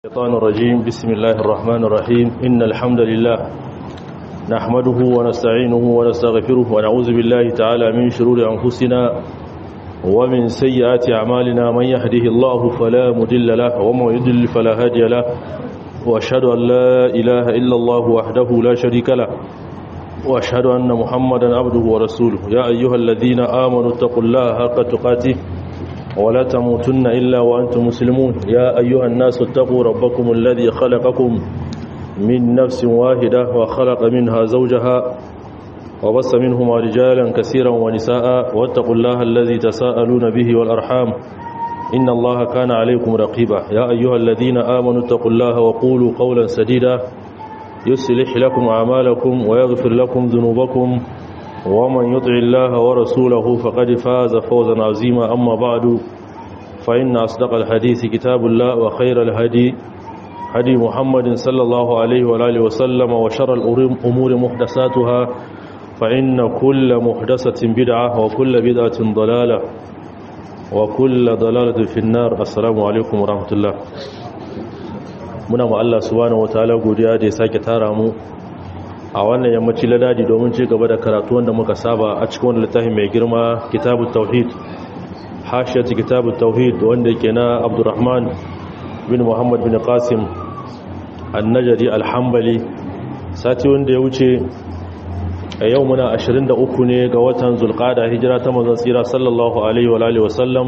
الشيطان الرجيم بسم الله الرحمن الرحيم إن الحمد لله نحمده ونستعينه ونستغفره ونعوذ بالله تعالى من شرور أنفسنا ومن سيئات أعمالنا من يهده الله فلا مدل له ومن يدل فلا هادي له وأشهد أن لا إله إلا الله وحده لا شريك له وأشهد أن محمدا عبده ورسوله يا أيها الذين آمنوا اتقوا الله حق تقاته ولا تموتن إلا وأنتم مسلمون يا أيها الناس اتقوا ربكم الذي خلقكم من نفس واحدة وخلق منها زوجها وبص منهما رجالا كثيرا ونساء واتقوا الله الذي تساءلون به والأرحام إن الله كان عليكم رقيبا يا أيها الذين آمنوا اتقوا الله وقولوا قولا سديدا يصلح لكم أعمالكم ويغفر لكم ذنوبكم ومن يطع الله ورسوله فقد فاز فوزا عظيما أما بعد فإن أصدق الحديث كتاب الله وخير الهدي هدي محمد صلى الله عليه وآله وسلم وشر الأمور محدثاتها فإن كل محدثة بدعة وكل بدعة ضلالة وكل ضلالة في النار السلام عليكم ورحمة الله muna ma Allah subhanahu wataala godiya da ya sake tara mu a wannan yammaci ladadi domin ci gaba da karatu wanda muka saba a cikin wannan littafin mai girma kitabut tauhid hashiyatu kitabut tauhid wanda yake na Abdurrahman bin Muhammad bin Qasim an-Najdi al-Hanbali sati wanda ya wuce a yau muna 23 ne ga watan Zulqa'da hijira ta manzon tsira sallallahu alaihi wa alihi wasallam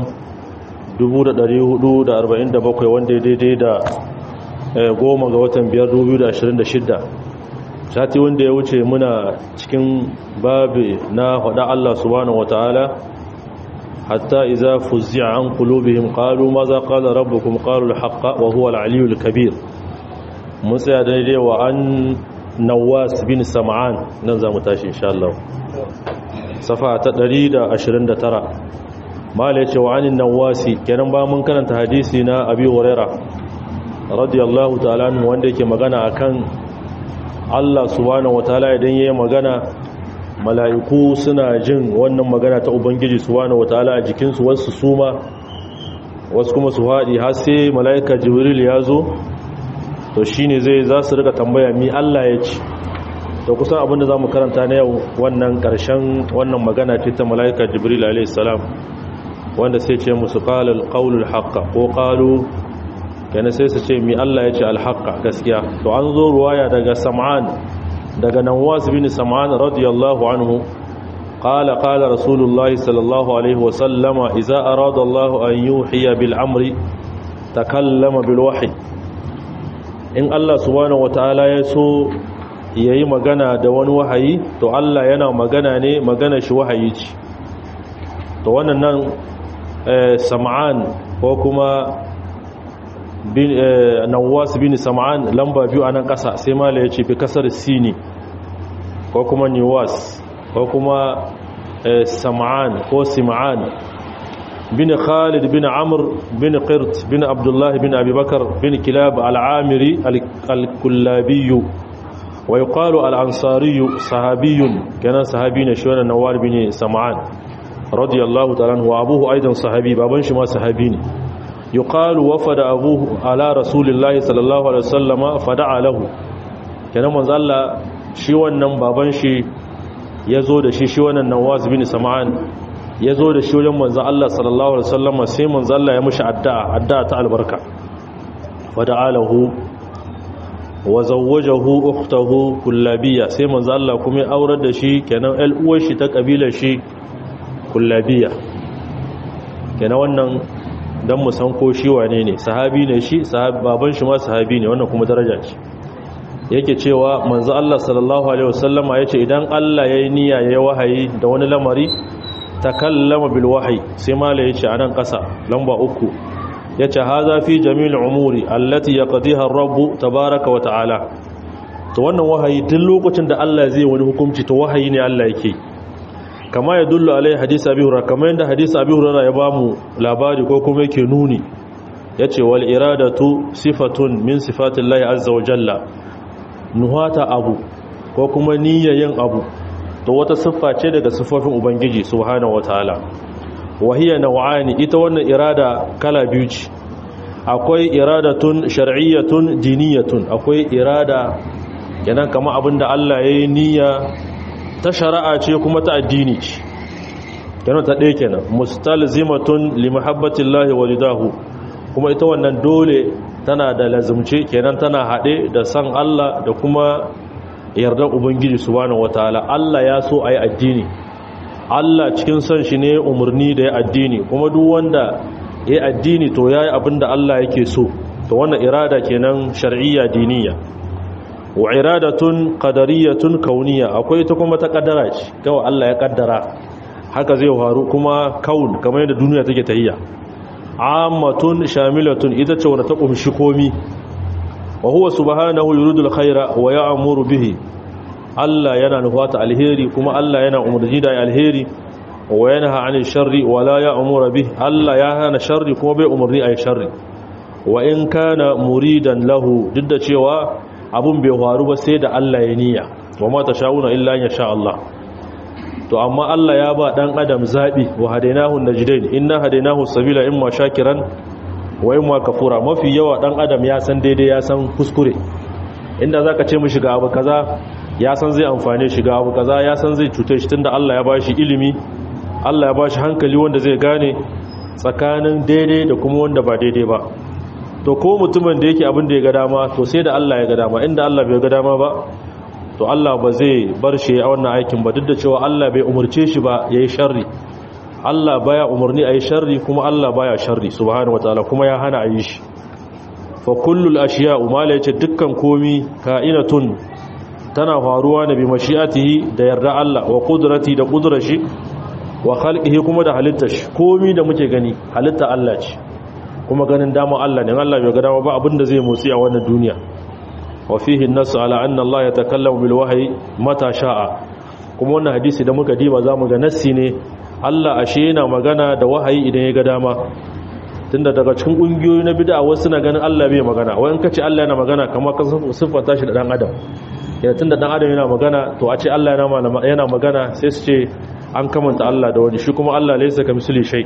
1447 wanda ya daidai da goma ga watan 5 sati wanda ya wuce muna cikin babi na hada Allah subhanahu wataala hatta idza fuzzi'a an qulubihim qalu madha qala rabbukum qalu al-haqqa wa huwa al-aliyyul kabir mun tsaya daidai wa an nawas bin sam'an nan zamu tashi insha Allah safa ta 129 mala yace wa an nawasi kenan ba mun karanta hadisi na abi hurairah radiyallahu ta'ala wanda yake magana akan Allah subhanahu wataala idan yayi magana mala'iku suna jin wannan magana ta ubangiji subhanahu wataala a jikin su wasu suma wasu kuma su haɗi har sai mala'ika jibril ya zo to shine zai za su rika tambaya mi Allah ya ci to kusan abin da zamu karanta na yau wannan karshen wannan magana ce ta mala'ika jibril alayhi salam wanda sai ce musu qala al-qawlul haqq ko qalu yana sai su ce mi Allah ya ce alhaqa gaskiya to an zo ruwaya daga sam'an daga nawas bin sam'an radiyallahu anhu qala qala rasulullahi sallallahu alaihi wa sallama idza arada Allah an yuhiya bil amri takallama bil wahyi in Allah subhanahu wataala ya so yayi magana da wani wahayi to Allah yana magana ne magana shi wahayi ce to wannan nan sam'an ko kuma nawas bin sam'an lamba biyu a nan ƙasa sai mala ya ce fi kasar sini ko kuma niwas ko kuma sam'an ko sim'an bin khalid bin amr bin qirt bin abdullahi bin abubakar bin kilab al'amiri al-kullabiyu wa yuqalu al-ansariyu sahabiyun kenan sahabi ne shi wannan nawar bin sam'an radiyallahu ta'ala wa abuhu aidan sahabi baban shi ma sahabi ne يقال وفد أبوه على رسول الله صلى الله عليه وسلم فدعا له kenan manzo Allah shi wannan baban shi yazo da shi shi wannan Nawaz bin Sam'an yazo da shi wajen manzo Allah sallallahu alaihi wasallam sai manzo Allah ya mushi addu'a addu'a ta albarka fada'a lahu wa zawwajahu ukhtahu kullabiyya sai manzo Allah kuma ya aurar da shi kenan el uwar shi ta kabilar shi kullabiyya kenan wannan don mu san ko shi wane ne sahabi ne shi baban shi ma sahabi ne wannan kuma daraja ce yake cewa manzo Allah sallallahu alaihi wasallama yace idan Allah yayi niyya yayi wahayi da wani lamari takallama bil wahyi sai mala yace anan kasa lamba uku yace haza fi jami'il umuri allati yaqdiha ar-rabb tabaaraka wa ta'ala to wannan wahayi duk lokacin da Allah zai wani hukunci to wahayi ne Allah yake kama ya dullu alai hadisi abi hurairah kama yanda hadisi abi hurairah ya bamu labari ko kuma yake nuni yace wal iradatu sifatun min sifatillahi azza wa jalla nuhata abu ko kuma niyyayin abu to wata siffa ce daga siffofin ubangiji subhanahu wataala wahiya naw'ani ita wannan irada kala biyu ce akwai iradatun shar'iyyatun diniyatun akwai irada kenan kama abinda Allah ya yi niyya ta shari'a ce kuma ta addini ce kenan ta ɗaya kenan mustalzimatun li mahabbatillahi walidahu kuma ita wannan dole tana da lazumce kenan tana haɗe da san Allah da kuma yardar ubangiji subhanahu wataala Allah ya so ayi addini Allah cikin son shi ne umarni da ya addini kuma duk wanda ya addini to yayi abinda Allah yake so to wannan irada kenan shar'iyya diniya wa iradatun qadariyatun kauniyya akwai ita kuma ta kaddara ce kawai Allah ya kaddara haka zai faru kuma kaun kamar yadda duniya take tahiya ammatun shamilatun ita ce wadda ta kumshi komi wa huwa subhanahu yuridul khaira wa ya'muru bihi Allah yana nufata alheri kuma Allah yana umarni da alheri wa yanha 'anil sharri wa la ya'muru bihi Allah ya hana sharri kuma bai umarni ayi sharri wa in kana muridan lahu duk da cewa abun bai faru ba sai da Allah ya niyya wa ma tasha'una illa in sha Allah to amma Allah ya ba dan adam zabi wa hadainahu najdain inna hadainahu sabila imma shakiran wa imma kafura mafi yawa dan adam ya san daidai ya san kuskure inda zaka ce mishi ga abu kaza ya san zai amfane shi ga abu kaza ya san zai cutar shi tunda Allah ya bashi ilimi Allah ya bashi hankali wanda zai gane tsakanin daidai da kuma wanda ba daidai ba to ko mutumin da yake abin da ya ga dama to sai da Allah ya ga dama inda Allah bai ga dama ba to Allah ba zai bar shi a wannan aikin ba duk da cewa Allah bai umarce shi ba yayi sharri Allah baya umarni ayi sharri kuma Allah baya sharri subhanahu wataala kuma ya hana ayi shi fa kullul ashiya'u mala yace dukkan komi ka'inatun tana faruwa ne bi mashi'atihi da yarda Allah wa qudrati da qudrashi wa khalqihi kuma da halittar shi komi da muke gani halitta Allah ce kuma ganin dama Allah ne Allah bai ga dama ba abinda zai motsi a wannan duniya wa fihi an-nasu ala anna Allah yatakallamu bil wahyi mata sha'a kuma wannan hadisi da muka diba zamu ga nassi ne Allah ashe yana magana da wahayi idan ya ga dama tunda daga cikin kungiyoyi na bid'a wasu na ganin Allah bai magana wai in kace Allah yana magana kamar ka siffata shi da dan adam yana tunda dan adam yana magana to a ce Allah yana yana magana sai su ce an kamanta Allah da wani shi kuma Allah laysa kamithli shay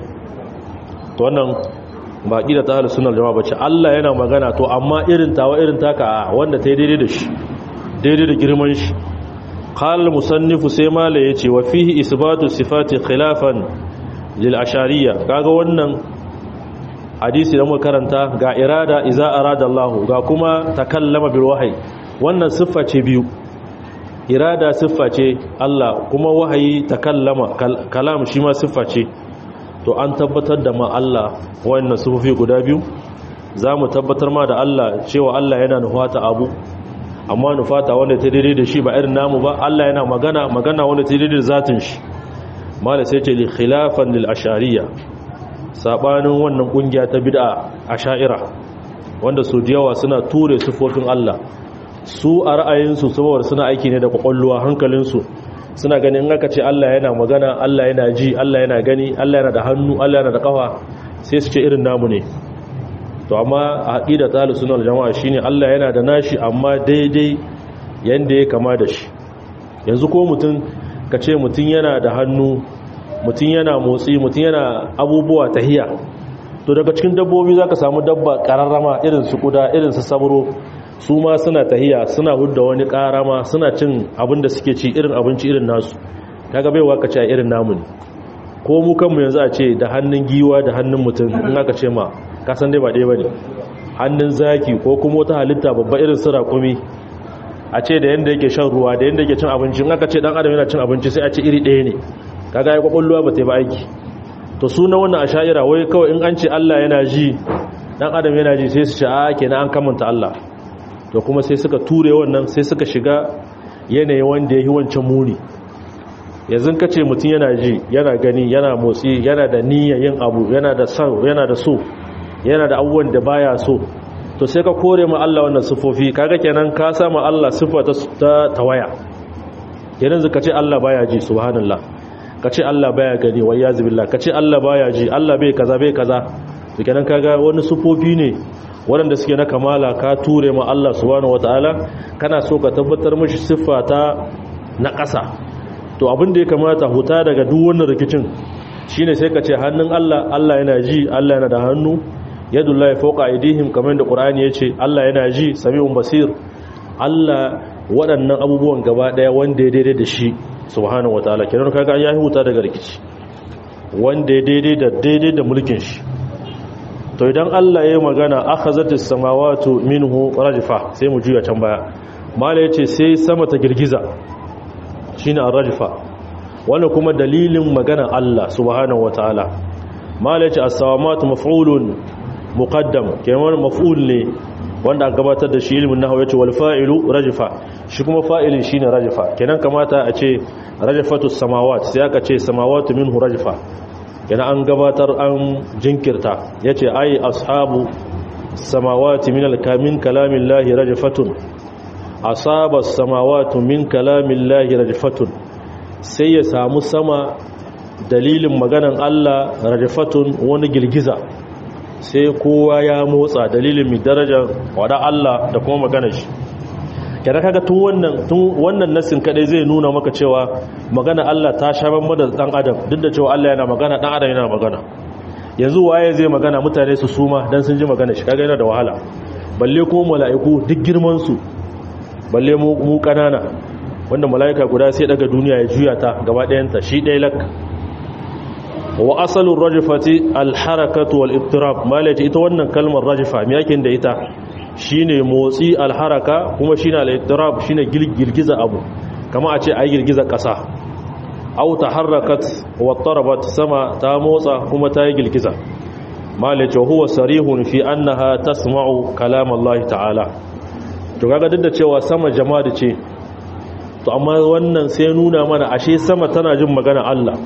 to wannan ba ƙida ta halin sunar jama'a bace Allah yana magana to amma irin tawa irin taka wanda ta yi daidai da shi daidai da girman shi qala musannifu sai mala yace wa fihi isbatu sifati khilafan lil ashariya kaga wannan hadisi da muka karanta ga irada iza arada Allah ga kuma takallama bil wahyi wannan siffa ce biyu irada siffa ce Allah kuma wahayi takallama kalam shi ma siffa ce to an tabbatar da ma Allah wannan sufufi guda biyu za mu tabbatar ma da Allah cewa Allah yana nufata abu amma nufata wanda ta daidai da shi ba irin namu ba Allah yana magana magana wanda ta daidai da zatin shi mala sai ce li khilafan lil ashariya sabanin wannan kungiya ta bid'a asha'ira wanda su da yawa suna ture sufofin Allah su a ra'ayinsu saboda suna aiki ne da kwakwalluwa hankalinsu suna ganin in aka ce Allah yana magana Allah yana ji Allah yana gani Allah yana da hannu Allah yana da kafa sai su ce irin namu ne to amma a aqida ta sunnah jama'a shine Allah yana da nashi amma daidai yanda ya kama da shi yanzu ko mutum ka ce mutum yana da hannu mutum yana motsi mutum yana abubuwa tahiya to daga cikin dabbobi zaka samu dabba kararrama irin su kuda irin su sabro su ma suna tahiya suna hudda wani karama suna cin abin da suke ci irin abinci irin nasu kaga baiwa ka ce a irin namu ne ko mu kanmu yanzu a ce da hannun giwa da hannun mutum in aka ce ma ka san dai ba ɗaya bane hannun zaki ko kuma wata halitta babba irin su raƙumi a ce da yanda yake shan ruwa da yanda yake cin abinci in aka ce dan adam yana cin abinci sai a ce iri ɗaya ne kaga ya kwakwalwa ba ta yi ba aiki to suna wannan asha'ira wai kawai in an ce Allah yana ji dan adam yana ji sai su ce a kenan an kamanta Allah to kuma sai suka ture wannan sai suka shiga yanayi wanda ya yi wancan muni yanzu ka ce mutum yana ji yana gani yana motsi yana da niyyar yin abu yana da son yana da so yana da abubuwan da baya so to sai ka kore ma Allah wannan sifofi kaga kenan ka sama Allah sifa ta tawaya kenan zaka ce Allah baya ji subhanallah ka ce Allah baya gani wa iyaz billah ka ce Allah baya ji Allah bai kaza bai kaza to kenan kaga wani sifofi ne waɗanda suke na kamala ka ture ma Allah subhanahu wataala kana so ka tabbatar mishi siffa ta na ƙasa to abin da ya kamata huta daga duk wannan rikicin shine sai ka ce hannun Allah Allah yana ji Allah yana da hannu yadullahi fawqa aydihim kamar da qur'ani yace Allah yana ji sami'un basir Allah waɗannan abubuwan gaba daya wanda ya daidai da shi subhanahu wataala kenan kaga ya huta daga rikici wanda ya daidai da daidai da mulkin shi to idan Allah ya yi magana akhazatis samawati minhu rajfa sai mu juya can baya mala yace sai sama ta girgiza shine ar-rajfa wannan kuma dalilin magana Allah subhanahu wataala mala yace as-samawati maf'ulun muqaddam kenan maf'ul ne wanda aka gabatar da shi ilmin nahwu yace wal fa'ilu rajfa shi kuma fa'ilin shine rajfa kenan kamata a ce rajfatus samawat sai aka ce samawati minhu rajfa yana an gabatar an jinkirta ya ce ai ashabu samawati min alkamin kalamin lahi rajfatun asaba samawatu min kalamin lahi rajfatun sai ya samu sama dalilin maganan Allah rajfatun wani girgiza sai kowa ya motsa dalilin mai darajar wada Allah da kuma maganar shi kada kaga tun wannan tun wannan nasin kadai zai nuna maka cewa magana Allah ta shaban mu da dan adam duk da cewa Allah yana magana dan adam yana magana yanzu waye zai magana mutane su suma dan sun ji magana shi kaga yana da wahala balle ko mala'iku duk girman su balle mu mu kanana wanda mala'ika guda sai daga duniya ya juya ta gaba ɗayan ta shi ɗaya lak wa asalu rajfati al harakatu wal ittirab malati ita wannan kalmar rajfa me yake da ita shine motsi alharaka kuma shine al-ittirab shine girgiza abu kama a ce ai girgiza ƙasa aw taharrakat wa tarabat sama ta motsa kuma ta yi girgiza malace huwa sarihun fi annaha tasma'u kalam Allah ta'ala to kaga duk da cewa sama jama'a ce to amma wannan sai nuna mana ashe sama tana jin magana Allah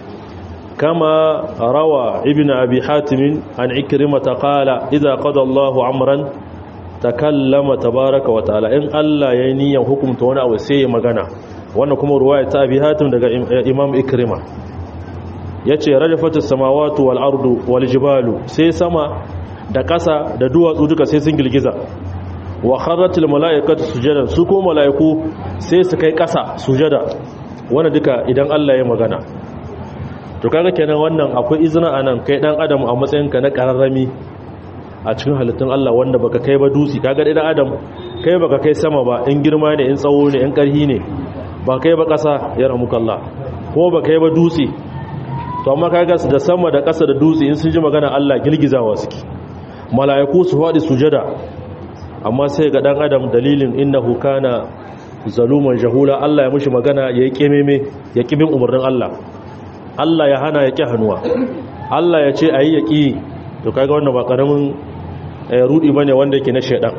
kama rawa ibn abi hatim an ikrimata qala idza qada Allahu amran takallama tabaraka wa ta'ala in Allah ya niyan hukunta wani abu sai ya magana wannan kuma ruwaya ta abi hatim daga imam ikrima yace rajafatu samawati wal ardu wal jibalu sai sama da ƙasa da duwatsu duka sai sun girgiza wa kharratil malaikatu sujada su ko malaiku sai su kai ƙasa sujada wannan duka idan Allah ya magana to kaga kenan wannan akwai izina anan kai dan adam a matsayinka na kararrami a cikin halittun Allah wanda baka kai ba dutse kaga dan adam kai baka kai sama ba in girma ne in tsawo ne in karhi ne ba kai ba ƙasa ya ramuka Allah ko ba kai ba dutse to amma kaga da sama da ƙasa da dutse in sun ji magana Allah girgizawa suke mala'iku su faɗi sujada amma sai ga dan adam dalilin innahu kana zaluman jahula Allah ya mushi magana ya yi kememe ya kibin umarnin Allah Allah ya hana ya ƙi hannuwa Allah ya ce ayi ya ƙi to kaga wannan ba karamin rudi bane wanda yake na shedan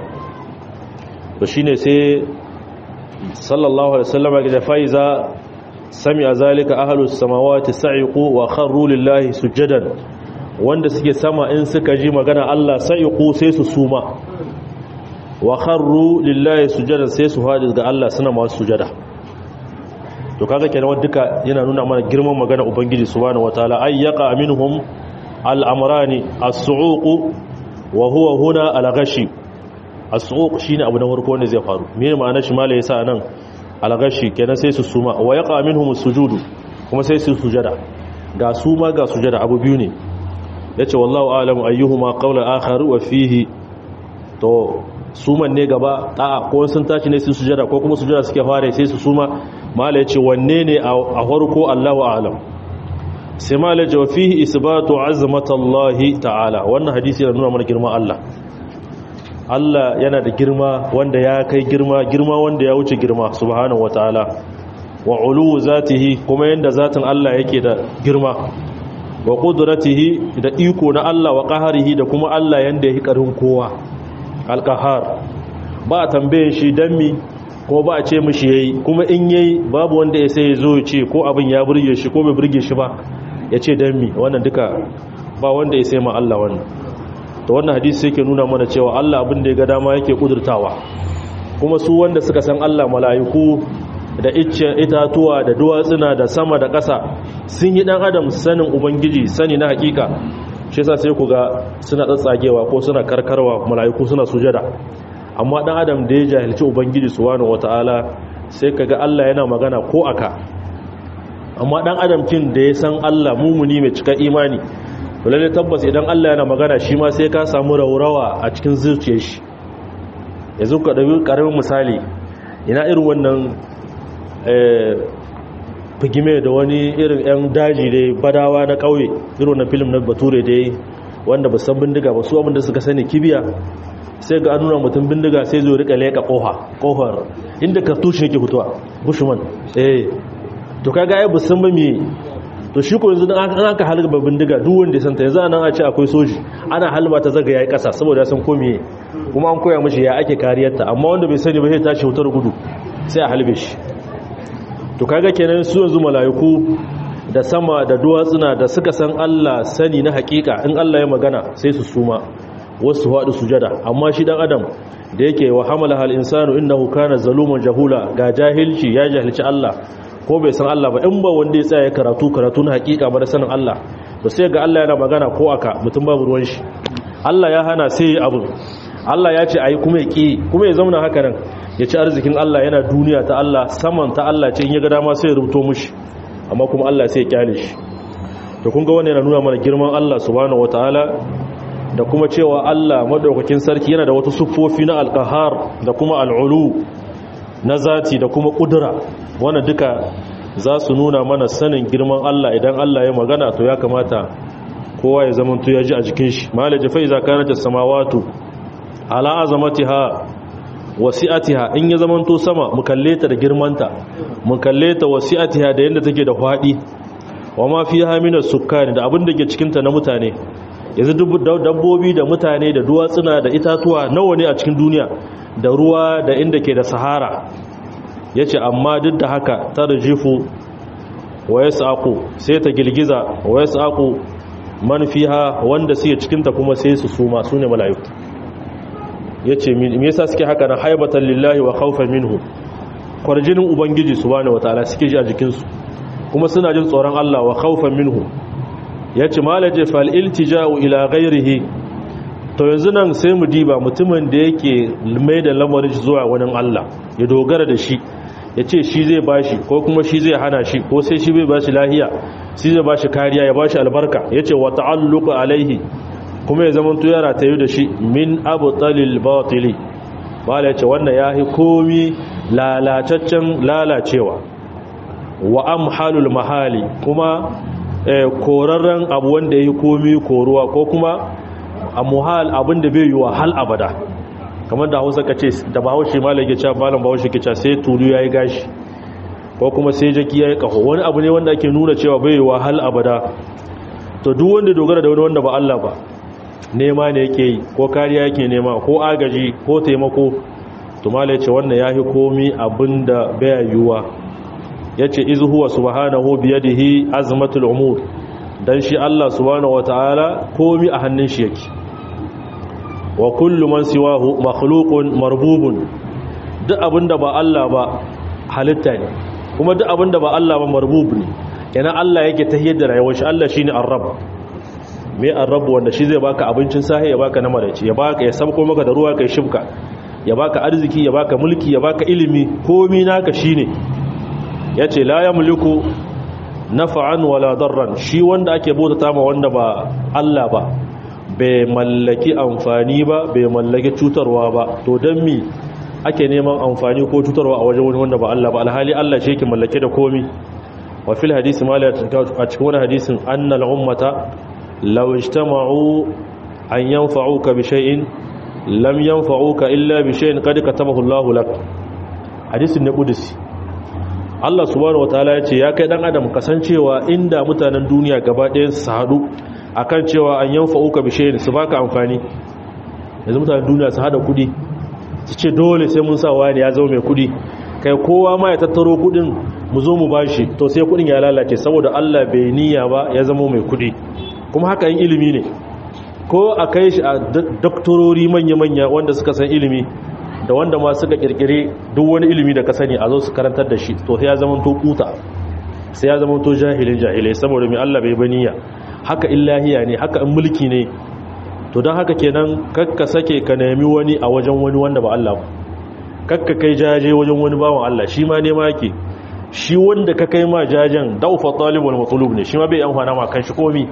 to shine sai sallallahu alaihi wasallam ya faiza sami'a zalika ahlus samawati sa'iqu wa kharru lillahi sujadan wanda suke sama in suka ji magana Allah sa'iqu sai su suma wa kharru lillahi sujadan sai su hadi ga Allah suna masu sujada to kaga kenan duka yana nuna mana girman magana ubangiji subhanahu wataala ayyaqa minhum al'amurani a su'uku wa huwa huna alagashi a su'uku shi ne abu na warko wanda zai faru mene ma'ana shi mala ya sa nan alagashi kenan sai su suma wa ya ƙamin hu sujudu kuma sai su sujada ga suma ga sujada abu biyu ne ya ce wallahu alamu ayyuhu ma ƙaunar akharu wa fihi to suman ne gaba ta'a ko sun tashi ne su sujada ko kuma sujada suke fara sai su suma mala ya ce wanne ne a farko allahu alam sai ma la jawa fihi isbatu azmatallahi ta'ala wannan hadisi yana nuna mana girma Allah Allah yana da girma wanda ya kai girma girma wanda ya wuce girma subhanahu wataala wa ulu zatihi kuma yanda zatin Allah yake da girma wa qudratihi da iko na Allah wa qaharihi da kuma Allah yanda yake karin kowa alqahar ba tambaye shi dan mi ko ba a ce mishi yayi kuma in yayi babu wanda ya sai ya zo ya ce ko abin ya burge shi ko bai burge shi ba ya ce don mi wannan duka ba wanda ya sai ma Allah wannan to wannan hadisi yake nuna mana cewa Allah abin da ya ga dama yake kudurtawa kuma su wanda suka san Allah mala'iku da itatuwa da duwatsuna da sama da ƙasa sun yi dan adam sanin ubangiji sani na hakika shi yasa sai ku ga suna tsatsagewa ko suna karkarwa mala'iku suna sujada amma dan adam da ya jahilci ubangiji subhanahu wataala sai kaga Allah yana magana ko aka amma dan adam kin da ya san Allah mumuni mai cika imani lalle tabbas idan Allah yana magana shi ma sai ka samu raurawa a cikin zuciyar shi yanzu ka ɗabi ƙaramin misali ina irin wannan figime da wani irin 'yan daji dai badawa na ƙauye irin na film na bature dai wanda ba san bindiga ba su abinda suka sani kibiya sai ga nuna mutum bindiga sai zo rika leƙa ƙoha ƙofar inda kartushin yake fitowa bushman eh to kaga ai busan ba me to shi ko yanzu an aka halba bindiga duk wanda ya santa yanzu anan a ce akwai soji ana halba ta zaga yayi kasa saboda ya san ko me kuma an koya mishi ya ake kariyarta amma wanda bai sani ba sai tashi wutar gudu sai a halbe shi to kaga kenan su yanzu malaiku da sama da duwatsuna da suka san Allah sani na hakika in Allah ya magana sai su suma wasu haɗu sujada amma shi dan adam da yake wa hamala hal insanu innahu kana zaluman jahula ga jahilci ya jahilci Allah ko bai san Allah ba in ba wanda ya tsaya karatu karatu na hakika ba da sanin Allah to sai ga Allah yana magana ko aka mutum babu ruwan shi Allah ya hana sai ya abu Allah ya ce ayi kuma ya ki kuma ya zauna haka nan ya ci arzikin Allah yana duniya ta Allah saman ta Allah ce in ya ga dama sai ya rubuto mushi amma kuma Allah sai ya kyale shi to kun ga wannan yana nuna mana girman Allah subhanahu wataala da kuma cewa Allah madaukakin sarki yana da wata siffofi na alqahar da kuma al'ulu na zati da kuma kudura wanda duka za su nuna mana sanin girman Allah idan Allah ya magana to ya kamata kowa ya zama to ya ji a jikin shi malaji fa iza kanat as-samawati ala azamatiha wasi'atiha in ya zama to sama mu kalle ta da girmanta mu kalle ta wasi'atiha da yanda take da fadi wa ma fiha min as-sukkani da abin da ke cikin ta na mutane yanzu dabbobi da mutane da duwatsuna da itatuwa nawa ne a cikin duniya da ruwa da inda ke da sahara ya ce amma duk da haka ta rijifu wa ya saƙo sai ta girgiza wa ya saƙo manfiha wanda suke cikinta kuma sai su suma su ne malayu ya ce me yasa suke haka na haibatan lillahi wa khawfan minhu kwarjinin ubangiji subhanahu wataala suke ji a jikinsu kuma suna jin tsoron Allah wa khawfan minhu ya ce malaje fal iltija'u ila ghairihi to yanzu nan sai mu diba mutumin da yake mai da lamarin zuwa wani Allah ya dogara da shi ya ce shi zai bashi ko kuma shi zai hana shi ko sai shi bai bashi lahiya shi zai bashi kariya ya bashi albarka ya ce wa ta'alluqa alaihi kuma ya zama to yara ta yi da shi min abu talil batili bala ya ce wannan ya yi komi lalataccen lalacewa wa amhalul mahali kuma korarren abu wanda ya yi komi koruwa ko kuma a muhal abin da bai yi wa hal abada kamar da hausa ka ce da bahaushe malam ya ce malam bahaushe ke ce sai tulu ya yi gashi ko kuma sai jaki ya yi kaho wani abu ne wanda ake nuna cewa bai yi wa hal abada to duk wanda dogara da wani wanda ba Allah ba nema ne yake yi ko kariya yake nema ko agaji ko taimako to malam ya ce wannan ya yi komi abin da bai yiwuwa ya ce izu huwa subhanahu biyadihi azmatul umur dan shi Allah subhanahu wataala komi a hannun shi yake wa kullu man siwahu makhluqun marbubun duk abinda ba Allah ba halitta ne kuma duk abinda ba Allah ba marbub ne yana Allah yake tahiyar da rayuwar shi Allah shine ar-rabb me ar-rabb wanda shi zai baka abincin sahi ya baka na maraci ya baka ya sabko maka da ruwa kai shibka ya baka arziki ya baka mulki ya baka ilimi komi naka shine yace la yamliku nafa'an wala darran shi wanda ake bautata ma wanda ba Allah ba bai mallaki amfani ba bai mallaki cutarwa ba to don mi ake neman amfani ko cutarwa a wajen wani wanda ba Allah ba alhali Allah shi yake mallake da komi wa fil hadisi ma a cikin wani hadisin annal ummata law ijtama'u an yanfa'uka bi shay'in lam yanfa'uka illa bi shay'in qad katabahu Allahu lak hadisin ne qudsi Allah subhanahu wataala ya ce ya kai dan adam kasancewa inda mutanen duniya gaba ɗayan su haɗu akan cewa an yanfa uka bishe su baka amfani yanzu mutanen duniya su hada kudi su ce dole sai mun sa wani ya zama mai kudi kai kowa ma ya tattaro kudin mu zo mu bashi to sai kudin ya lalace saboda Allah bai niyya ba ya zama mai kudi kuma haka yin ilimi ne ko a kai shi a doktorori manya-manya wanda suka san ilimi da wanda ma suka kirkire duk wani ilimi da ka sani a zo su karantar da shi to sai ya zama to kuta sai ya zama to jahilin jahilai saboda mai Allah bai baniya haka illahiya ne haka in mulki ne to don haka kenan kakka sake ka nemi wani a wajen wani wanda ba Allah ba kakka kai jaje wajen wani bawan Allah shi ma nema yake shi wanda ka kai ma jajen daufa talibul matlub ne shi ma bai amfana ma kan shi komi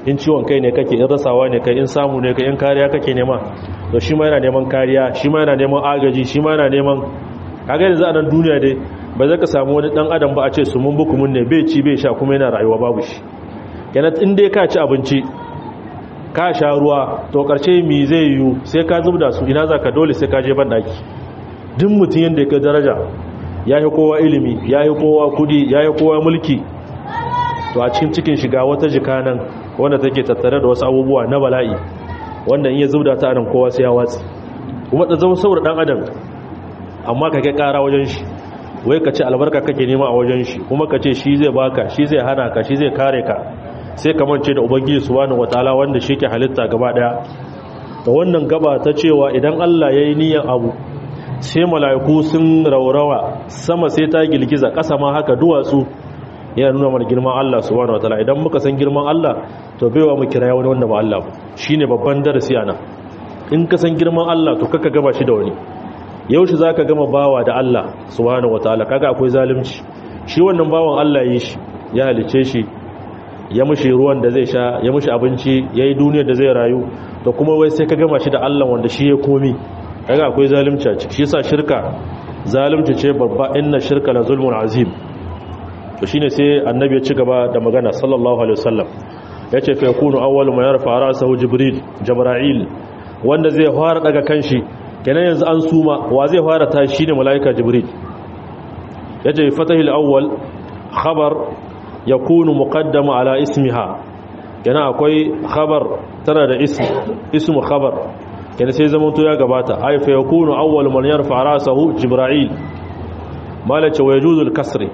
in ciwon kai ne kake in rasawa ne kai in samu ne kai in kariya kake nema to shi ma yana neman kariya shi ma yana neman agaji shi ma yana neman kaga yanzu a nan duniya dai ba zai ka samu wani dan adam ba a ce su mun buku mun ne bai ci bai sha kuma yana rayuwa babu shi kenan in dai ka ci abinci ka sha ruwa to karshe mi zai yiwu sai ka zubda su ina zaka dole sai ka je ban daki duk mutum yanda ya daraja ya yi kowa ilimi ya yi kowa kudi ya yi kowa mulki to a cikin cikin shiga wata jika nan wanda take tattare da wasu abubuwa na bala'i wanda in ya zubda ta nan kowa sai ya watsi kuma da zama saboda dan adam amma ka kai kara wajen shi wai ka ce albarka kake nema a wajen shi kuma ka ce shi zai baka shi zai hana ka shi zai kare ka sai ka mance da ubangiji subhanahu wataala wanda shi ke halitta gaba daya da wannan gaba ta cewa idan Allah yayi niyyar abu sai mala'iku sun raurawa sama sai ta girgiza ƙasa ma haka duwatsu yana nuna mana girman Allah subhanahu wataala idan muka san girman Allah to baiwa mu kira wani wanda ba Allah ba shine babban darasi ana in ka san girman Allah to kaka gaba shi da wani yaushe zaka gama bawa da Allah subhanahu wataala kaga akwai zalunci shi wannan bawan Allah yi shi ya halice shi ya mushi ruwan da zai sha ya mushi abinci yayi duniyar da zai rayu to kuma wai sai ka gama shi da Allah wanda shi ya komi kaga akwai zalunci a ciki shi yasa shirka zalunci ce babba inna shirka la zulmun azim to shine sai annabi ya ci gaba da magana sallallahu alaihi wasallam yace fa yakunu awwalu ma yarfa ra'sahu jibril jibril wanda zai fara daga kanshi kenan yanzu an suma wa zai fara ta shine malaika jibril yace fatahil awwal khabar yakunu muqaddama ala ismiha kenan akwai khabar tana da ism ismu khabar kenan sai zaman to ya gabata ay fa yakunu awwal man yarfa ra'sahu jibril malace wa yajuzu al-kasri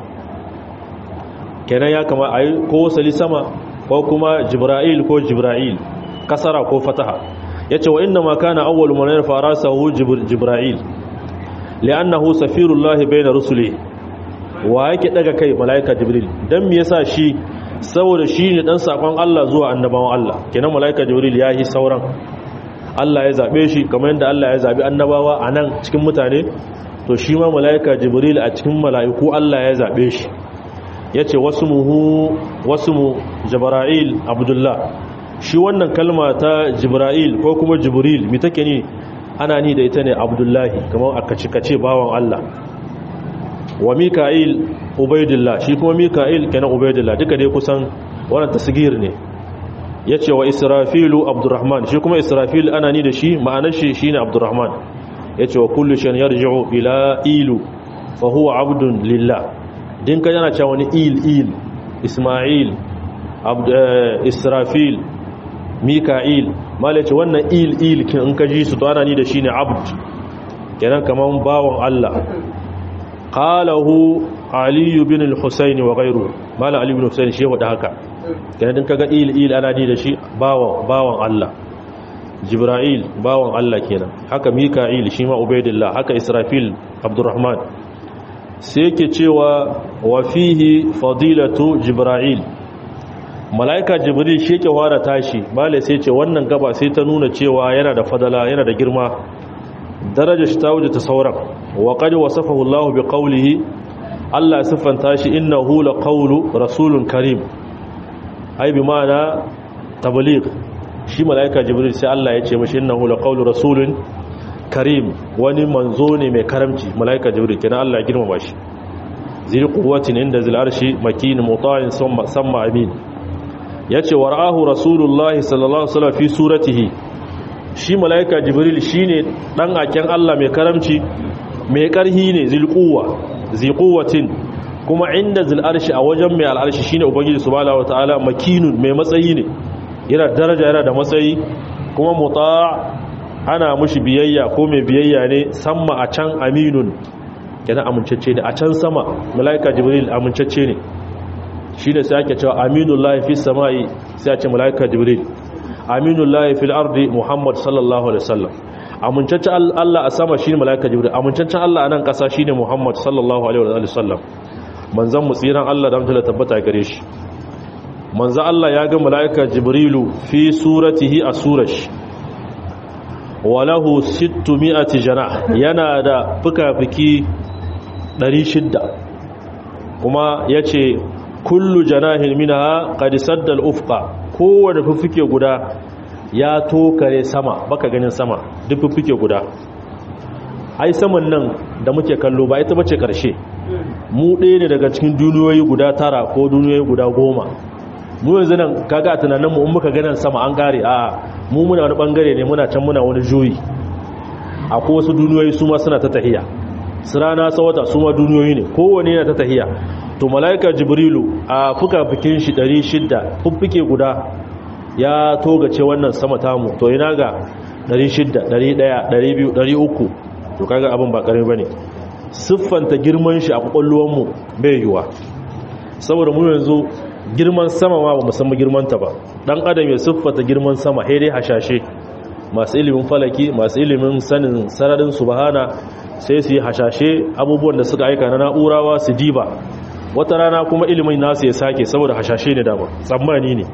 kenan ya kama ayi ko sali sama ko kuma jibril ko jibril kasara ko fataha yace wa inna ma kana awwal man yarfa ra'sahu jibril li'annahu safirullahi bayna rusuli wa yake daga kai malaika jibril dan me yasa shi saboda shi ne dan sakon Allah zuwa annabawan Allah kenan malaika jibril ya yi sauran Allah ya zabe shi kamar yadda Allah ya zabi annabawa a nan cikin mutane to shi ma malaika jibril a cikin mala'iku Allah ya zabe shi yace wasmuhu wasmu jibril abdullah shi wannan kalma ta jibril ko kuma jibril mi take ne ana ni da ita ne abdullahi kamar aka cikace bawan Allah wa mika'il ubaidillah shi kuma mika'il kenan ubaidillah duka dai kusan wannan tasgir ne yace wa israfilu abdurrahman shi kuma israfil ana ni da shi ma'anar shi shine abdurrahman yace wa kullu shan yarji'u ila ilu fa huwa abdun lillah din ka yana cewa wani il il isma'il abd israfil mika'il malace wannan il il kin in ka ji su to ana ni da shine abd kenan kaman bawon Allah qalahu ali ibn al-husayn wa ghayru mala ali ibn husayn shi wada haka kenan din kaga il il ana ni da shi bawon bawon Allah jibril bawon Allah kenan haka mika'il shi ma ubaidillah haka israfil abdurrahman sai yake cewa wa fihi fadilatu jibril malaika jibril shi yake fara tashi mala sai ce wannan gaba sai ta nuna cewa yana da fadala yana da girma daraja shi ta wuce ta sauran wa qad wasafahu Allah bi qawlihi Allah siffanta shi innahu laqawlu rasulun karim ai bi ma'ana tabligh shi malaika jibril sai Allah ya ce mishi innahu laqawlu rasulun karim wani manzo ne mai karamci malaika jibril kenan Allah ya girmama shi zil quwwatin inda zil arshi makin muta'in samma samma amin yace wara'ahu rasulullahi sallallahu alaihi wasallam fi suratihi shi malaika jibril shine dan aken Allah mai karamci mai karhi ne zil quwwa zil quwwatin kuma inda zil arshi a wajen mai al'arshi shine ubangiji subhanahu wataala makinun mai matsayi ne yana daraja yana da matsayi kuma muta' ana mushi biyayya ko mai biyayya ne samma a can aminun kenan amincacce ne a can sama malaika jibril amincacce ne shi da sai ake cewa aminullahi fi samai sai a ce malaika jibril aminullahi fil ardi muhammad sallallahu alaihi wasallam amincaccen Allah a sama shine malaika jibril amincaccen Allah a nan kasa shine muhammad sallallahu alaihi wasallam manzon mu tsiran Allah da mutunta tabbata gare shi manzo Allah ya ga malaika jibrilu fi suratihi a surashi walahu sittu mi'ati jana yana da fuka-fuki 600 kuma yace kullu janahin minha qad sadda al-ufqa kowane fuffuke guda ya tokare sama baka ganin sama duk fuffuke guda ai saman nan da muke kallo ba ita bace karshe mu ɗaya ne daga cikin duniyoyi guda tara ko duniyoyi guda goma mu yanzu nan kaga a tunaninmu in muka ganin sama an kare a mu muna wani bangare ne muna can muna wani juyi akwai wasu duniyoyi su ma suna ta tahiya su rana sawata su ma duniyoyi ne kowane yana ta tahiya to mala'ika jibrilu a fuka-fukin shi 600 fuffuke guda ya togace wannan sama tamu to ina ga 600 100 200 300 to kaga abin ba karami bane siffanta girman shi a kwakwalwarmu bai yiwa saboda mu yanzu girman sama ma ba musamman girmanta ba dan adam ya siffata girman sama dai hashashe masu ilimin falaki masu ilimin sanin sararin subhana sai su yi hashashe abubuwan da suka aika na na'urawa su diba wata rana kuma ilimin nasu ya sake saboda hashashe ne dama tsammani ne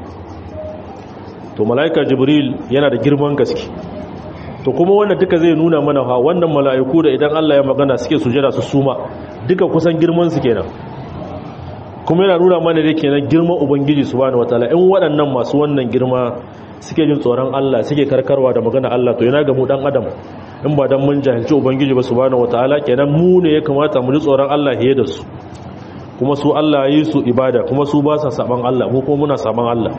to mala'ika jibril yana da girman gaske to kuma wanda duka zai nuna mana ha wannan mala'iku da idan Allah ya magana suke sujada su suma duka kusan girman su kenan kuma yana nuna mana da kenan girman ubangiji subhanahu wataala in waɗannan masu wannan girma suke jin tsoron Allah suke karkarwa da magana Allah to yana ga mu dan adam in ba dan mun jahilci ubangiji ba subhanahu wataala kenan mu ne ya kamata mu ji tsoron Allah hiye da su kuma su Allah yi su ibada kuma su ba sa saban Allah mu kuma muna saban Allah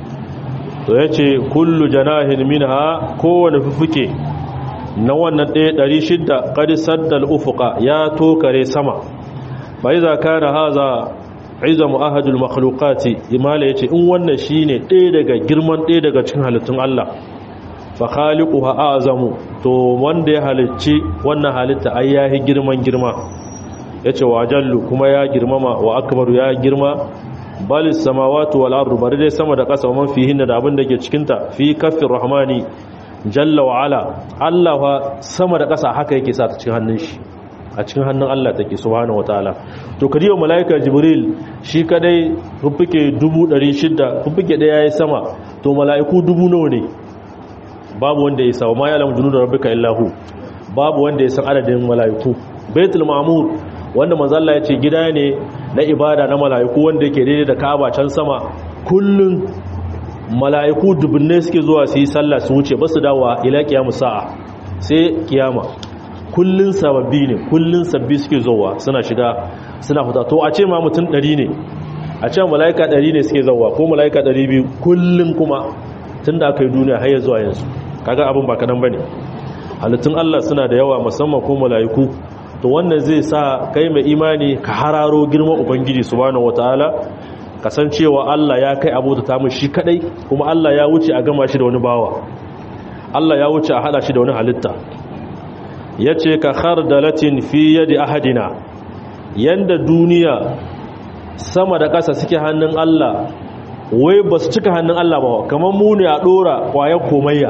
to yace kullu janahin minha kowane fufuke na wannan ɗaya ɗari shidda ƙari saddal ufuka ya tokare sama ba yi zaka na haza izamu ahadul makhlukati imala ya ce in wannan shi ne ɗaya daga girman ɗaya daga cikin halittun Allah fa khaliqu ha azamu to wanda ya halicci wannan halitta ai yahi girman girma yace wa jallu kuma ya girmama wa akbaru ya girma bal samawati wal ardu bari dai sama da ƙasa man fihinna da abin da ke cikin ta fi kaffir rahmani jalla wa ala Allah fa sama da ƙasa haka yake sa ta cikin hannun shi a cikin hannun Allah take subhanahu wataala to kadiyo malaika jibril shi kadai fuffuke 600 fuffuke daya yayi sama to malaiku dubu nawa ne babu wanda ya sawa ma ya lamu junudu rabbika illahu babu wanda ya san adadin malaiku baitul ma'mur wanda manzo Allah ya ce gida ne na ibada na malaiku wanda yake daidai da Ka'aba can sama kullun mala'iku dubunne suke zuwa su yi sallah su wuce ba su dawa ila kiyamu sa'a sai kiyama kullun sababbi ne kullun sabbi suke zuwa suna shiga suna fita to a ce ma mutum ɗari ne a ce mala'ika ɗari ne suke zuwa ko mala'ika ɗari biyu kullun kuma tun da aka yi duniya har zuwa yanzu kaga abin ba kanan bane halittun Allah suna da yawa musamman ko mala'iku to wannan zai sa kai mai imani ka hararo girman ubangiji subhanahu wataala kasancewa Allah ya kai abota ta mu shi kadai kuma Allah ya wuce a gama shi da wani bawa Allah ya wuce a hada shi da wani halitta yace ka khardalatin fi yadi ahadina yanda duniya sama da ƙasa suke hannun Allah wai ba su cika hannun Allah ba kamar mu ne a dora kwayar komayya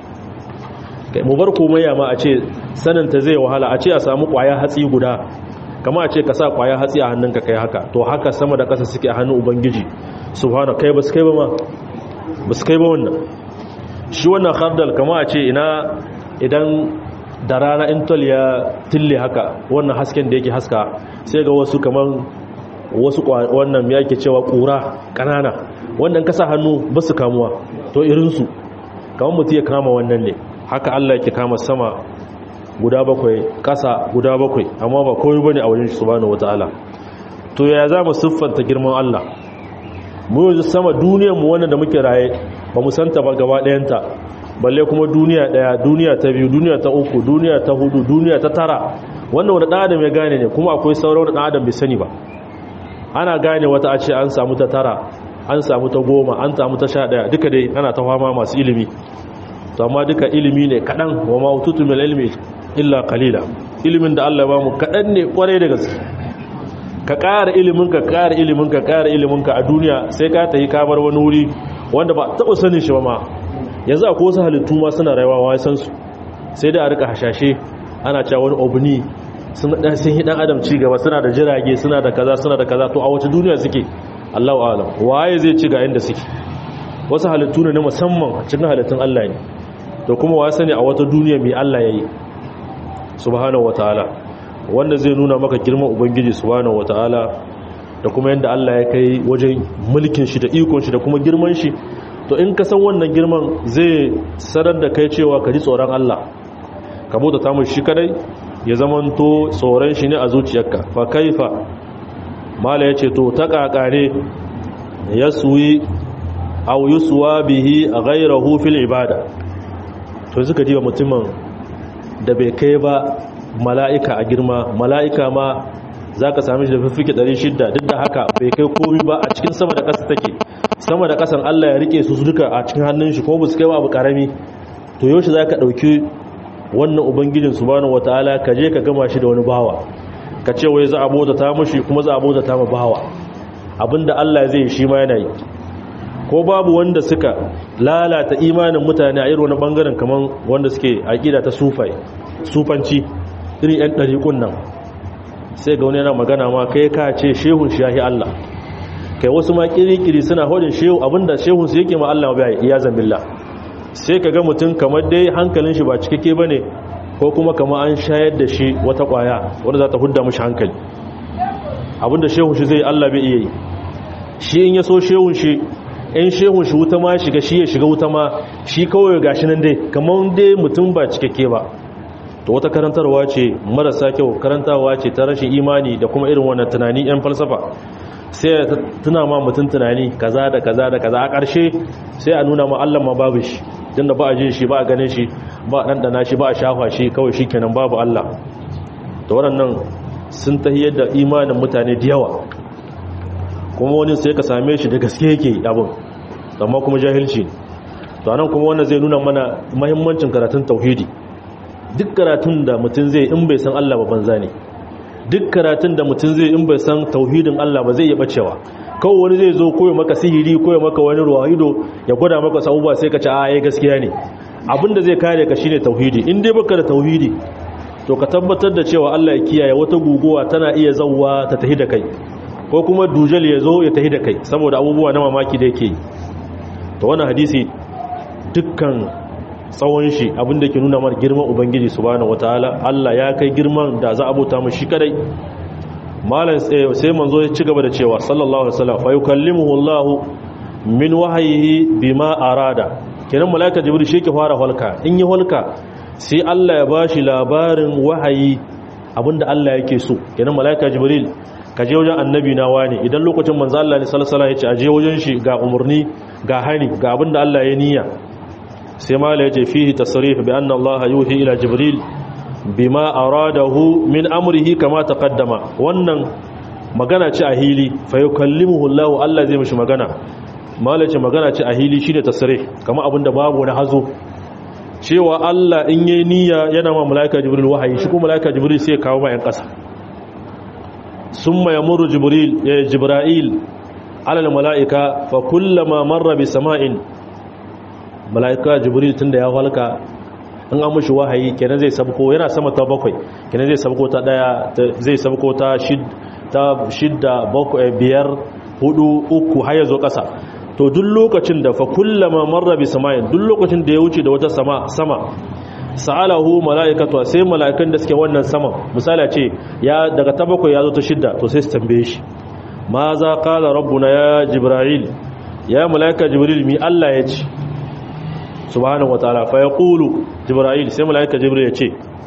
mu bar komayya ma a ce saninta zai wahala a ce a samu kwayar hatsi guda kama a ce ka sa kwaya hatsi a hannunka kai haka to haka sama da ƙasa suke a hannun ubangiji subhanahu kai ba su kai ba ma ba su kai ba wannan shi wannan khardal kama a ce ina idan da rana intol ya tille haka wannan hasken da yake haska sai ga wasu kaman wasu wannan ya yake cewa ƙura ƙanana wannan kasa hannu ba su kamuwa to irinsu kamar mutu ya kama wannan ne haka allah yake kama sama guda bakwai ƙasa guda bakwai amma ba komai bane a wajen shi subhanahu wataala to ya za mu siffanta girman Allah mu yanzu sama duniyar mu wannan da muke raye ba mu santa ba gaba ɗayanta balle kuma duniya ɗaya duniya ta biyu duniya ta uku duniya ta hudu duniya ta tara wannan wani ɗan adam ya gane ne kuma akwai sauran wani ɗan adam bai sani ba ana gane wata a ce an samu ta tara an samu ta goma an samu ta sha ɗaya duka dai ana ta fama masu ilimi to amma duka ilimi ne kaɗan wa ma ututu mil ilmi illa qalila ilimin da Allah ya bamu kadan ne kwarai da gaske ka ƙara ilimin ka ƙara ilimin ka ƙara ilimin ka a duniya sai ka tafi ka bar wani wuri wanda ba taɓa sanin shi ba ma yanzu akwai wasu halittu ma suna rayuwa wa san su sai da a rika hashashe ana cewa wani obni sun dan sun yi dan adam ci gaba suna da jirage suna da kaza suna da kaza to a wace duniya suke Allahu a'lam waye zai ci ga inda suke wasu halittu ne na musamman cikin halittun Allah ne to kuma wa sani a wata duniya mai Allah yayi subhanahu wataala wanda zai nuna maka girman ubangiji subhanahu wataala da kuma yadda Allah ya kai wajen mulkin shi da ikon shi da kuma girman shi to in ka san wannan girman zai sanar da kai cewa ka ji tsoron Allah ka bauta ta mu shi kadai ya zamanto tsoron shi ne a zuciyarka fa kaifa mala yace to ta kakare yaswi aw yuswa bihi ghayrahu fil ibada to suka diba mutumin da bai kai ba mala'ika a girma mala'ika ma zaka same shi da fifike 600 duk da haka bai kai komai ba a cikin sama da ƙasa take sama da ƙasan Allah ya rike su duka a cikin hannun shi ko ba su kai ba abu karami to yaushe zaka dauki wannan ubangijin subhanahu wataala ka je ka gama shi da wani bawa ka ce wai za a bauta ta mushi kuma za a bauta ta ma bawa abinda Allah zai shi ma yana yi ko babu wanda suka lalata imanin mutane a irin wani bangaren kamar wanda suke aqida ta sufai sufanci irin yan dariƙun nan sai ga wani yana magana ma kai ka ce shehun shahi Allah kai wasu ma kirikiri suna hodin shehu abinda shehun su yake ma Allah bai iya zambillah sai ka ga mutum kamar dai hankalin shi ba cikakke ba ne ko kuma kama an shayar da shi wata kwaya wanda za ta hudda mashi hankali abinda shehun shi zai Allah bai iya yi shi in ya so shehun shi in shehun shi wuta ma shiga shi ya shiga wuta ma shi kawai gashi nan dai kamar dai mutum ba cikakke ba to wata karantarwa ce marasa kyau karantarwa ce ta rashin imani da kuma irin wannan tunani yan falsafa sai tuna ma mutum tunani kaza da kaza da kaza a ƙarshe sai a nuna ma Allah ma babu shi tunda ba a jin shi ba a ganin shi ba a ɗanɗana shi ba a shafa shi kawai shi kenan babu Allah da waɗannan sun tahiyar da imanin mutane da yawa kuma wani sai ka same shi da gaske yake abin amma kuma jahilci to anan kuma wannan zai nuna mana mahimmancin karatun tauhidi duk karatun da mutum zai in bai san Allah ba banza ne duk karatun da mutum zai in bai san tauhidin Allah ba zai iya bacewa kawai wani zai zo koyo maka sihiri koyo maka wani ruwa ido ya gwada maka sabuwa sai ka ce a yayi gaskiya ne abinda zai kare ka shine tauhidi in dai baka da tauhidi to ka tabbatar da cewa Allah ya kiyaye wata guguwa tana iya zawwa ta tahi da kai ko kuma dujal ya zo ya tahi da kai saboda abubuwa na mamaki da yake yi to wannan hadisi dukkan tsawon shi abinda ke nuna mar girman ubangiji subhanahu wataala Allah ya kai girman da za a bauta mu shi kadai malam sai manzo ya ci gaba da cewa sallallahu alaihi wasallam fa yukallimuhu Allah min wahyihi bima arada kenan malaika jibril shi ke fara halka in yi halka sai Allah ya bashi labarin wahayi abinda Allah yake so kenan malaika jibril ka je wajen annabi na wani idan lokacin manzo Allah ne sallallahu alaihi wasallam ya ce a je wajen shi ga umurni ga hani ga abinda Allah ya niyya sai mala yace fihi tasrih bi anna Allah yuhi ila jibril bima aradahu min amrihi kama taqaddama wannan magana ce a hili fa yukallimuhu Allah Allah zai mishi magana mala ce magana ce a hili shine tasrih kama abinda babu wani hazo cewa Allah in yayi niyya yana ma malaika jibril wahayi shi kuma malaika jibril sai ya kawo ma yan kasa summa yamuru jibril ya jibril ala al malaika fa kullama marra bi sama'in mala'ika jibril tunda ya halka in an mushi wahayi kenan zai sabko yana sama ta bakwai kenan zai sabko ta daya zai sabko ta shidda bakwai biyar hudu uku har ya zo kasa to duk lokacin da fa kullama marra bi sama'in duk lokacin da ya wuce da wata sama sama sa'alahu mala'ikatu sai mala'ikan da suke wannan sama misali ce ya daga ta bakwai ya zo ta shidda to sai su tambaye shi ma za qala rabbuna ya jibril ya mala'ika jibril mi Allah ya ce subhanahu wataala fa yaqulu jibril sai malaika jibril ya ce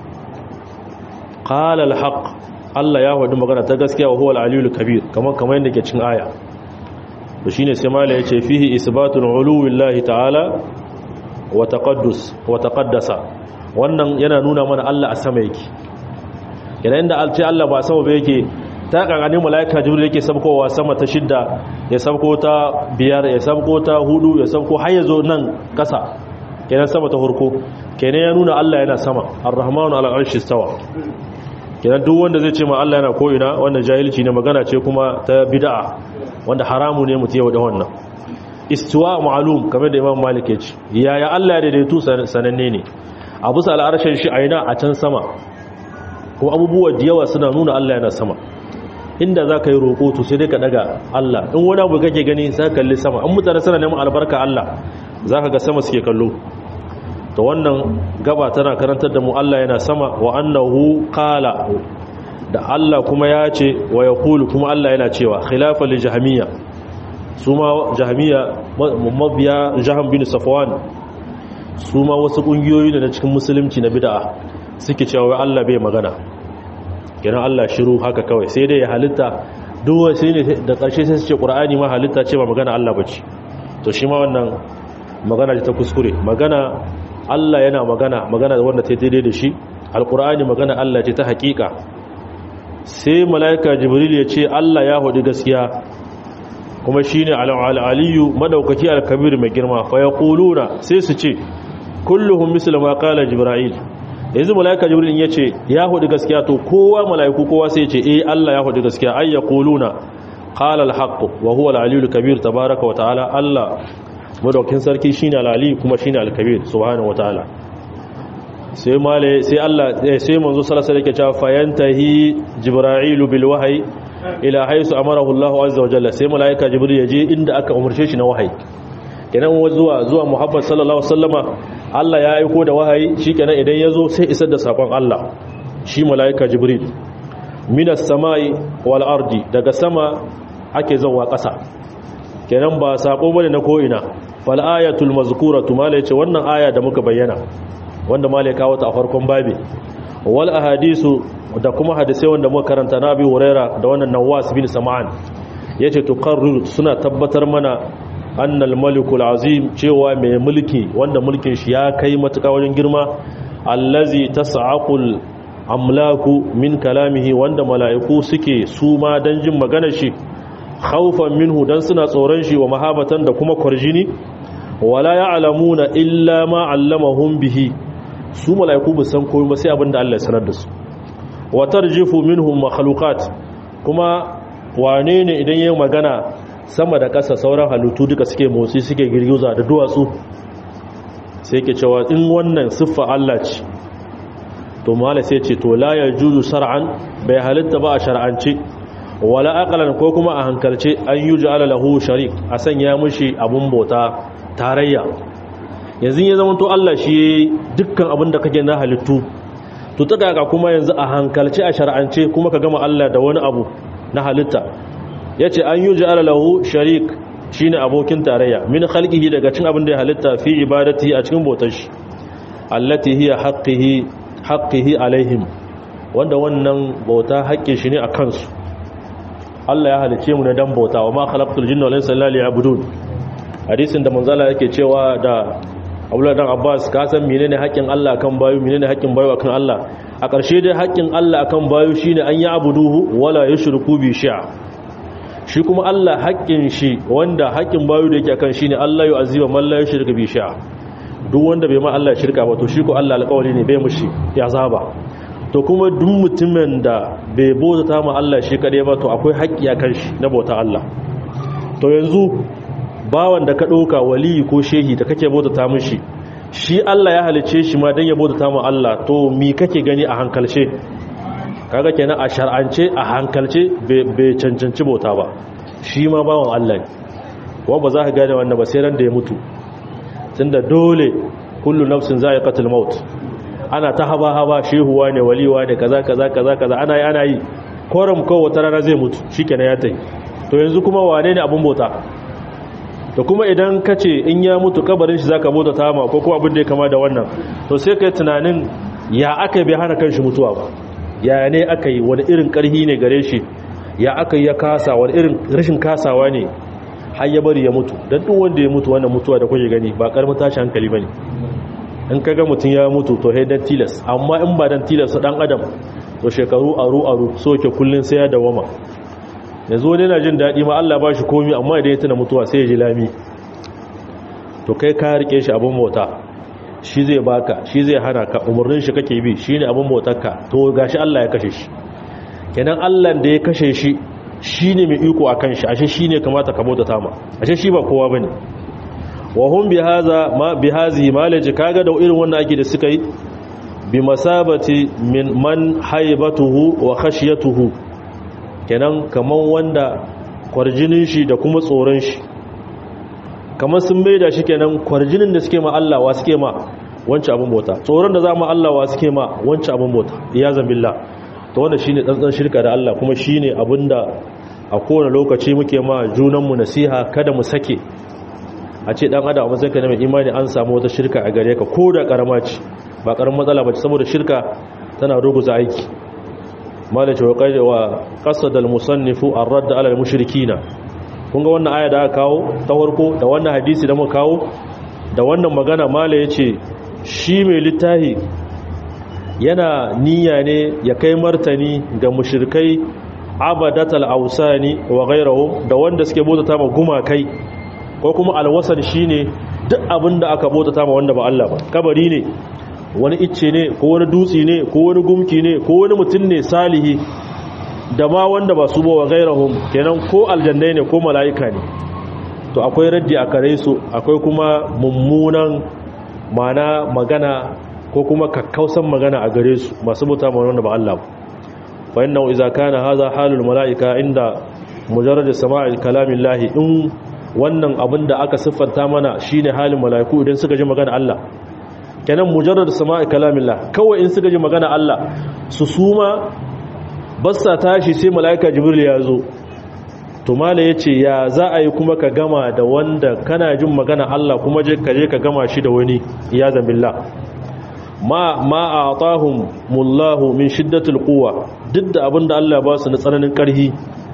qala alhaq Allah ya wadi magana ta gaskiya wa huwa aliyul kabir kamar kamar yadda ke cikin aya to shine sai malai yace fihi isbatul uluwillahi ta'ala wa taqaddus wa taqaddasa wannan yana nuna mana Allah a sama yake yana inda alce Allah ba sama ba yake ta kankanin malaika jibril yake sabkowa sama ta shidda ya sabko ta biyar ya sabko ta hudu ya sabko har ya zo nan kasa kenan sama ta hurko kenan ya nuna Allah yana sama ar-rahmanu ala arshi stawa kenan duk wanda zai ce ma Allah yana ko ina wannan jahilci ne magana ce kuma ta bid'a wanda haramu ne mutum yau da wannan istiwa ma'lum kamar da Imam Malik ya ce yaya Allah ya daidaitu sananne ne a bisa al'arshin shi aina a can sama kuma abubuwa da yawa suna nuna Allah yana sama inda za ka yi roƙo to sai dai ka daga Allah in wani abu kake gani za ka kalli sama an mutane suna neman albarka Allah za ka ga sama suke kallo to wannan gaba tana karantar da mu Allah yana sama wa annahu qala da Allah kuma ya ce wa yaqulu kuma Allah yana cewa khilafa li jahmiya su ma jahamiya mabiya jahan bin safwan su ma wasu kungiyoyi ne na cikin musulunci na bid'a suke cewa Allah bai magana kenan Allah shiru haka kawai sai dai ya halitta duk sai ne da ƙarshe sai su ce Qur'ani ma halitta ce ba magana Allah bace to shi ma wannan magana ta kuskure magana Allah yana magana magana wanda ta daidai da shi alqur'ani magana Allah ce ta hakika sai malaika jibril ya ce Allah ya hudu gaskiya kuma shine al-aliyu madaukaki al-kabir mai girma fa yaquluna sai su ce kulluhum misla ma qala jibril yanzu malaika jibril ya ce ya hudu gaskiya to kowa malaiku kowa sai ya ce eh Allah ya hudu gaskiya ay yaquluna qala al-haqq wa huwa al-aliyu al-kabir tabaaraka wa ta'ala Allah madaukin sarki shine al-ali kuma shine al-kabir subhanahu wa ta'ala sai male sai Allah sai manzo sallallahu alaihi wasallam yake cewa fayantahi jibril bil wahyi ila haisu amarahu Allah azza wa jalla sai malaika jibril ya je inda aka umarce shi na wahayi kenan zuwa zuwa Muhammad sallallahu alaihi wasallama Allah ya aiko da wahayi shikenan idan yazo sai isar da sakon Allah shi malaika jibril minas samai wal ardi daga sama ake zawa ƙasa kenan ba sako bane na ko ina fal ayatul mazkuratu mala yace wannan aya da muka bayyana wanda mala ya kawo ta a farkon babi wal ahadisu da kuma hadisai wanda muka karanta na abi huraira da wannan nawas bin sam'an yace tuqarrir suna tabbatar mana annal malikul azim cewa mai mulki wanda mulkin shi ya kai matuƙa wajen girma allazi tas'aqul amlaku min kalamihi wanda mala'iku suke suma dan jin maganar shi khawfan minhu dan suna tsoron shi wa mahabatan da kuma kwarjini wala ya'lamuna illa ma 'allamahum bihi su mala'iku ba san komai ba sai abinda Allah ya sanar da su wa tarjifu minhum makhluqat kuma wane ne idan yayin magana sama da ƙasa sauran halittu duka suke motsi suke girgiza da duwatsu sai ke cewa in wannan siffa Allah ce to mala sai ce to la yajuzu shar'an bai halitta ba a shar'ance wala aqlan ko kuma a hankalce an yuj'ala lahu sharik a sanya mushi abun bauta tarayya yanzu ya zama to Allah shi dukkan abin da kake na halittu to ta kaka kuma yanzu a hankalce a shar'ance kuma ka gama Allah da wani abu na halitta yace an yuj'ala lahu sharik shine abokin tarayya min khalqihi daga cikin abin da ya halitta fi ibadati a cikin bautar shi allati hiya haqqihi haqqihi alaihim wanda wannan bauta haƙƙin shi ne a kansu Allah ya halice mu ne dan bauta wa ma khalaqtul jinna wal insa illa liya'budun hadisin da manzala yake cewa da Abdullah dan Abbas ka san menene haƙƙin Allah akan bayu menene haƙƙin bayu akan Allah a ƙarshe dai haƙƙin Allah akan bayu shine an yi abuduhu wala yushriku bi shay'a shi kuma Allah haƙƙin shi wanda haƙƙin bayu da yake akan shine Allah ya azima man la yushriku bi shay'a duk wanda bai ma Allah shirka ba to shi ko Allah alƙawari ne bai mushi ya zaba to kuma duk mutumin da bai bauta ma Allah shi kadai ba to akwai haƙƙi akan shi na bauta Allah to yanzu bawan da ka ɗauka waliyi ko shehi da kake bauta mishi shi Allah ya halice shi ma dan ya bauta ma Allah to mi kake gani a hankalce kaga kenan a shar'ance a hankalce bai cancanci bauta ba shi ma bawan Allah ne wa ba za ka gane wannan ba sai ran da ya mutu tunda dole kullu nafsin za'iqatul maut ana ta haba haba shehuwa ne waliwa ne kaza kaza kaza kaza ana yi ana yi koram ko wata rana zai mutu shikenan ya tai to yanzu kuma wane ne abun bauta to kuma idan ka ce in ya mutu kabarin shi zaka bauta ta ma ko kuma abin da ya kama da wannan to sai kai tunanin ya aka bai hana kanshi mutuwa ba ya ne aka yi wani irin karhi ne gare shi ya aka yi ya kasa wani irin rashin kasawa ne har ya bari ya mutu don duk wanda ya mutu wannan mutuwa da kuke gani ba karamin tashi hankali bane in ka ga mutum ya mutu to dan tilas amma in ba dan tilas dan adam to shekaru aru aru so ke kullun sai ya dawama yanzu wani yana jin daɗi ma Allah ba shi komi amma idan ya tuna mutuwa sai ya ji lami to kai ka rike shi abin mota shi zai baka shi zai hana ka umarnin shi kake bi shine abin motarka to gashi Allah ya kashe shi kenan Allah da ya kashe shi shine mai iko akan shi ashe shine kamata ka bauta ta ma ashe shi ba kowa bane wa hum bi hadha ma bi hazi malaji kaga da irin wannan ake da suka yi bi masabati min man haibatuhu wa khashyatuhu kenan kaman wanda kwarjinin shi da kuma tsoron shi kamar sun maida shi kenan kwarjinin da suke ma Allah wa suke ma wancan abin bauta tsoron da za mu Allah wa suke ma wancan abin bauta ya zambilla to wanda shine tsantsan shirka da Allah kuma shine abinda a kowane lokaci muke ma junanmu nasiha kada mu sake a ce dan adam a matsayin na mai imani an samu wata shirka a gare ka ko da karama ce ba karamin matsala ba ce saboda shirka tana ruguza aiki malace wa qaida wa qasada al-musannifu ar-radd ala al-mushrikina kun ga wannan aya da aka kawo ta farko da wannan hadisi da muka kawo da wannan magana mala yace shi mai littahi yana niyya ne ya kai martani ga mushrikai abadatal ausani wa ghayrihim da wanda suke bautata ma gumakai ko kuma alwasan shine duk abinda aka bautata ma wanda ba Allah ba kabari ne wani icce ne ko wani dutsi ne ko wani gumki ne ko wani mutum ne salihi da ma wanda ba su ba wa gairahum kenan ko aljannai ne ko mala'ika ne to akwai raddi a kare su akwai kuma mummunan mana magana ko kuma kakkausan magana a gare su masu buta ma wanda ba Allah ba fa innahu idza kana hadha halul mala'ika inda mujarrad sama'i kalamillahi in wannan abin da aka siffanta mana shine halin mala'iku idan suka ji magana Allah kenan mujarrad sama'i kalamillah kawai in suka ji magana Allah su suma bassa tashi sai mala'ika jibril ya zo to mala yace ya za a yi kuma ka gama da wanda kana jin magana Allah kuma je ka je ka gama shi da wani ya zambillah ma ma atahum mullahu min shiddatil quwwa duk da abinda Allah ya ba su na tsananin karhi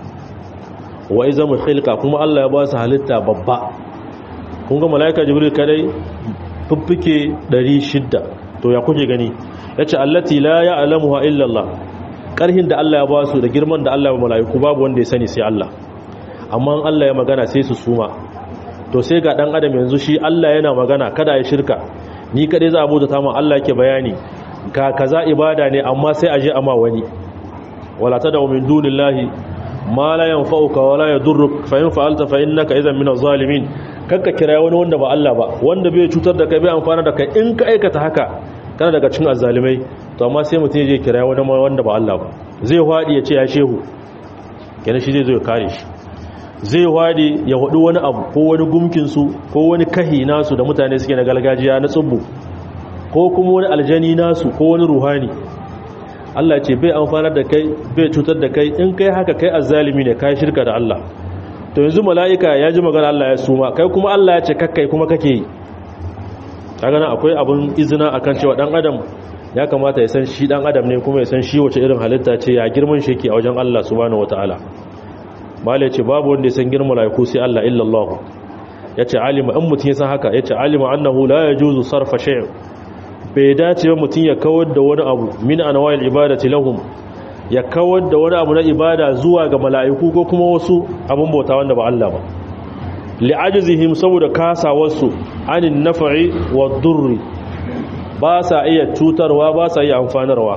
wa izamul khilqa kuma Allah ya ba su halitta babba kun ga mala'ika jibril kadai fiffike 600 to ya kuke gani yace allati la ya'lamuha illa Allah karhin da Allah ya ba su da girman da Allah ya mala'iku babu wanda ya sani sai Allah amma Allah ya magana sai su suma to sai ga dan adam yanzu shi Allah yana magana kada ya shirka ni kadai za a bauta ta mu Allah yake bayani ka kaza ibada ne amma sai a je amma wani wala tad'u min dunillahi ma la yanfa'uka wala yadurruk fa in fa'alta fa innaka idhan min az-zalimin kakka kira wani wanda ba Allah ba wanda bai cutar da kai bai amfana da kai in ka aikata haka kana daga cikin azzalimai to amma sai mutum je kira wani wanda ba Allah ba zai hwadi ya ce ya shehu kenan shi zai zo ya kare shi zai hwadi ya hudu wani abu ko wani gumkin su ko wani kahi nasu da mutane suke na gargajiya na tsubbu ko kuma wani aljani nasu ko wani ruhani Allah ce bai amfanar da kai bai cutar da kai in kai haka kai azzalimi ne kai shirka da Allah to yanzu mala'ika ya ji magana Allah ya suma kai kuma Allah ya ce kakkai kuma kake yi kaga nan akwai abun izina akan cewa dan adam ya kamata ya san shi dan adam ne kuma ya san shi wace irin halitta ce ya girman shi yake a wajen Allah subhanahu wataala mala ce babu wanda ya san girman malaiku sai Allah illa Allah yace alima in mutun ya san haka yace alima annahu la yajuzu sarfa shay' bai dace ba mutun ya kawar da wani abu min anwa'il ibadati lahum ya kawar da wani abu na ibada zuwa ga mala'iku ko kuma wasu abin bauta wanda ba Allah ba li'ajizihim saboda kasawarsu anin nafa'i wa durri ba sa iya cutarwa ba sa iya amfanarwa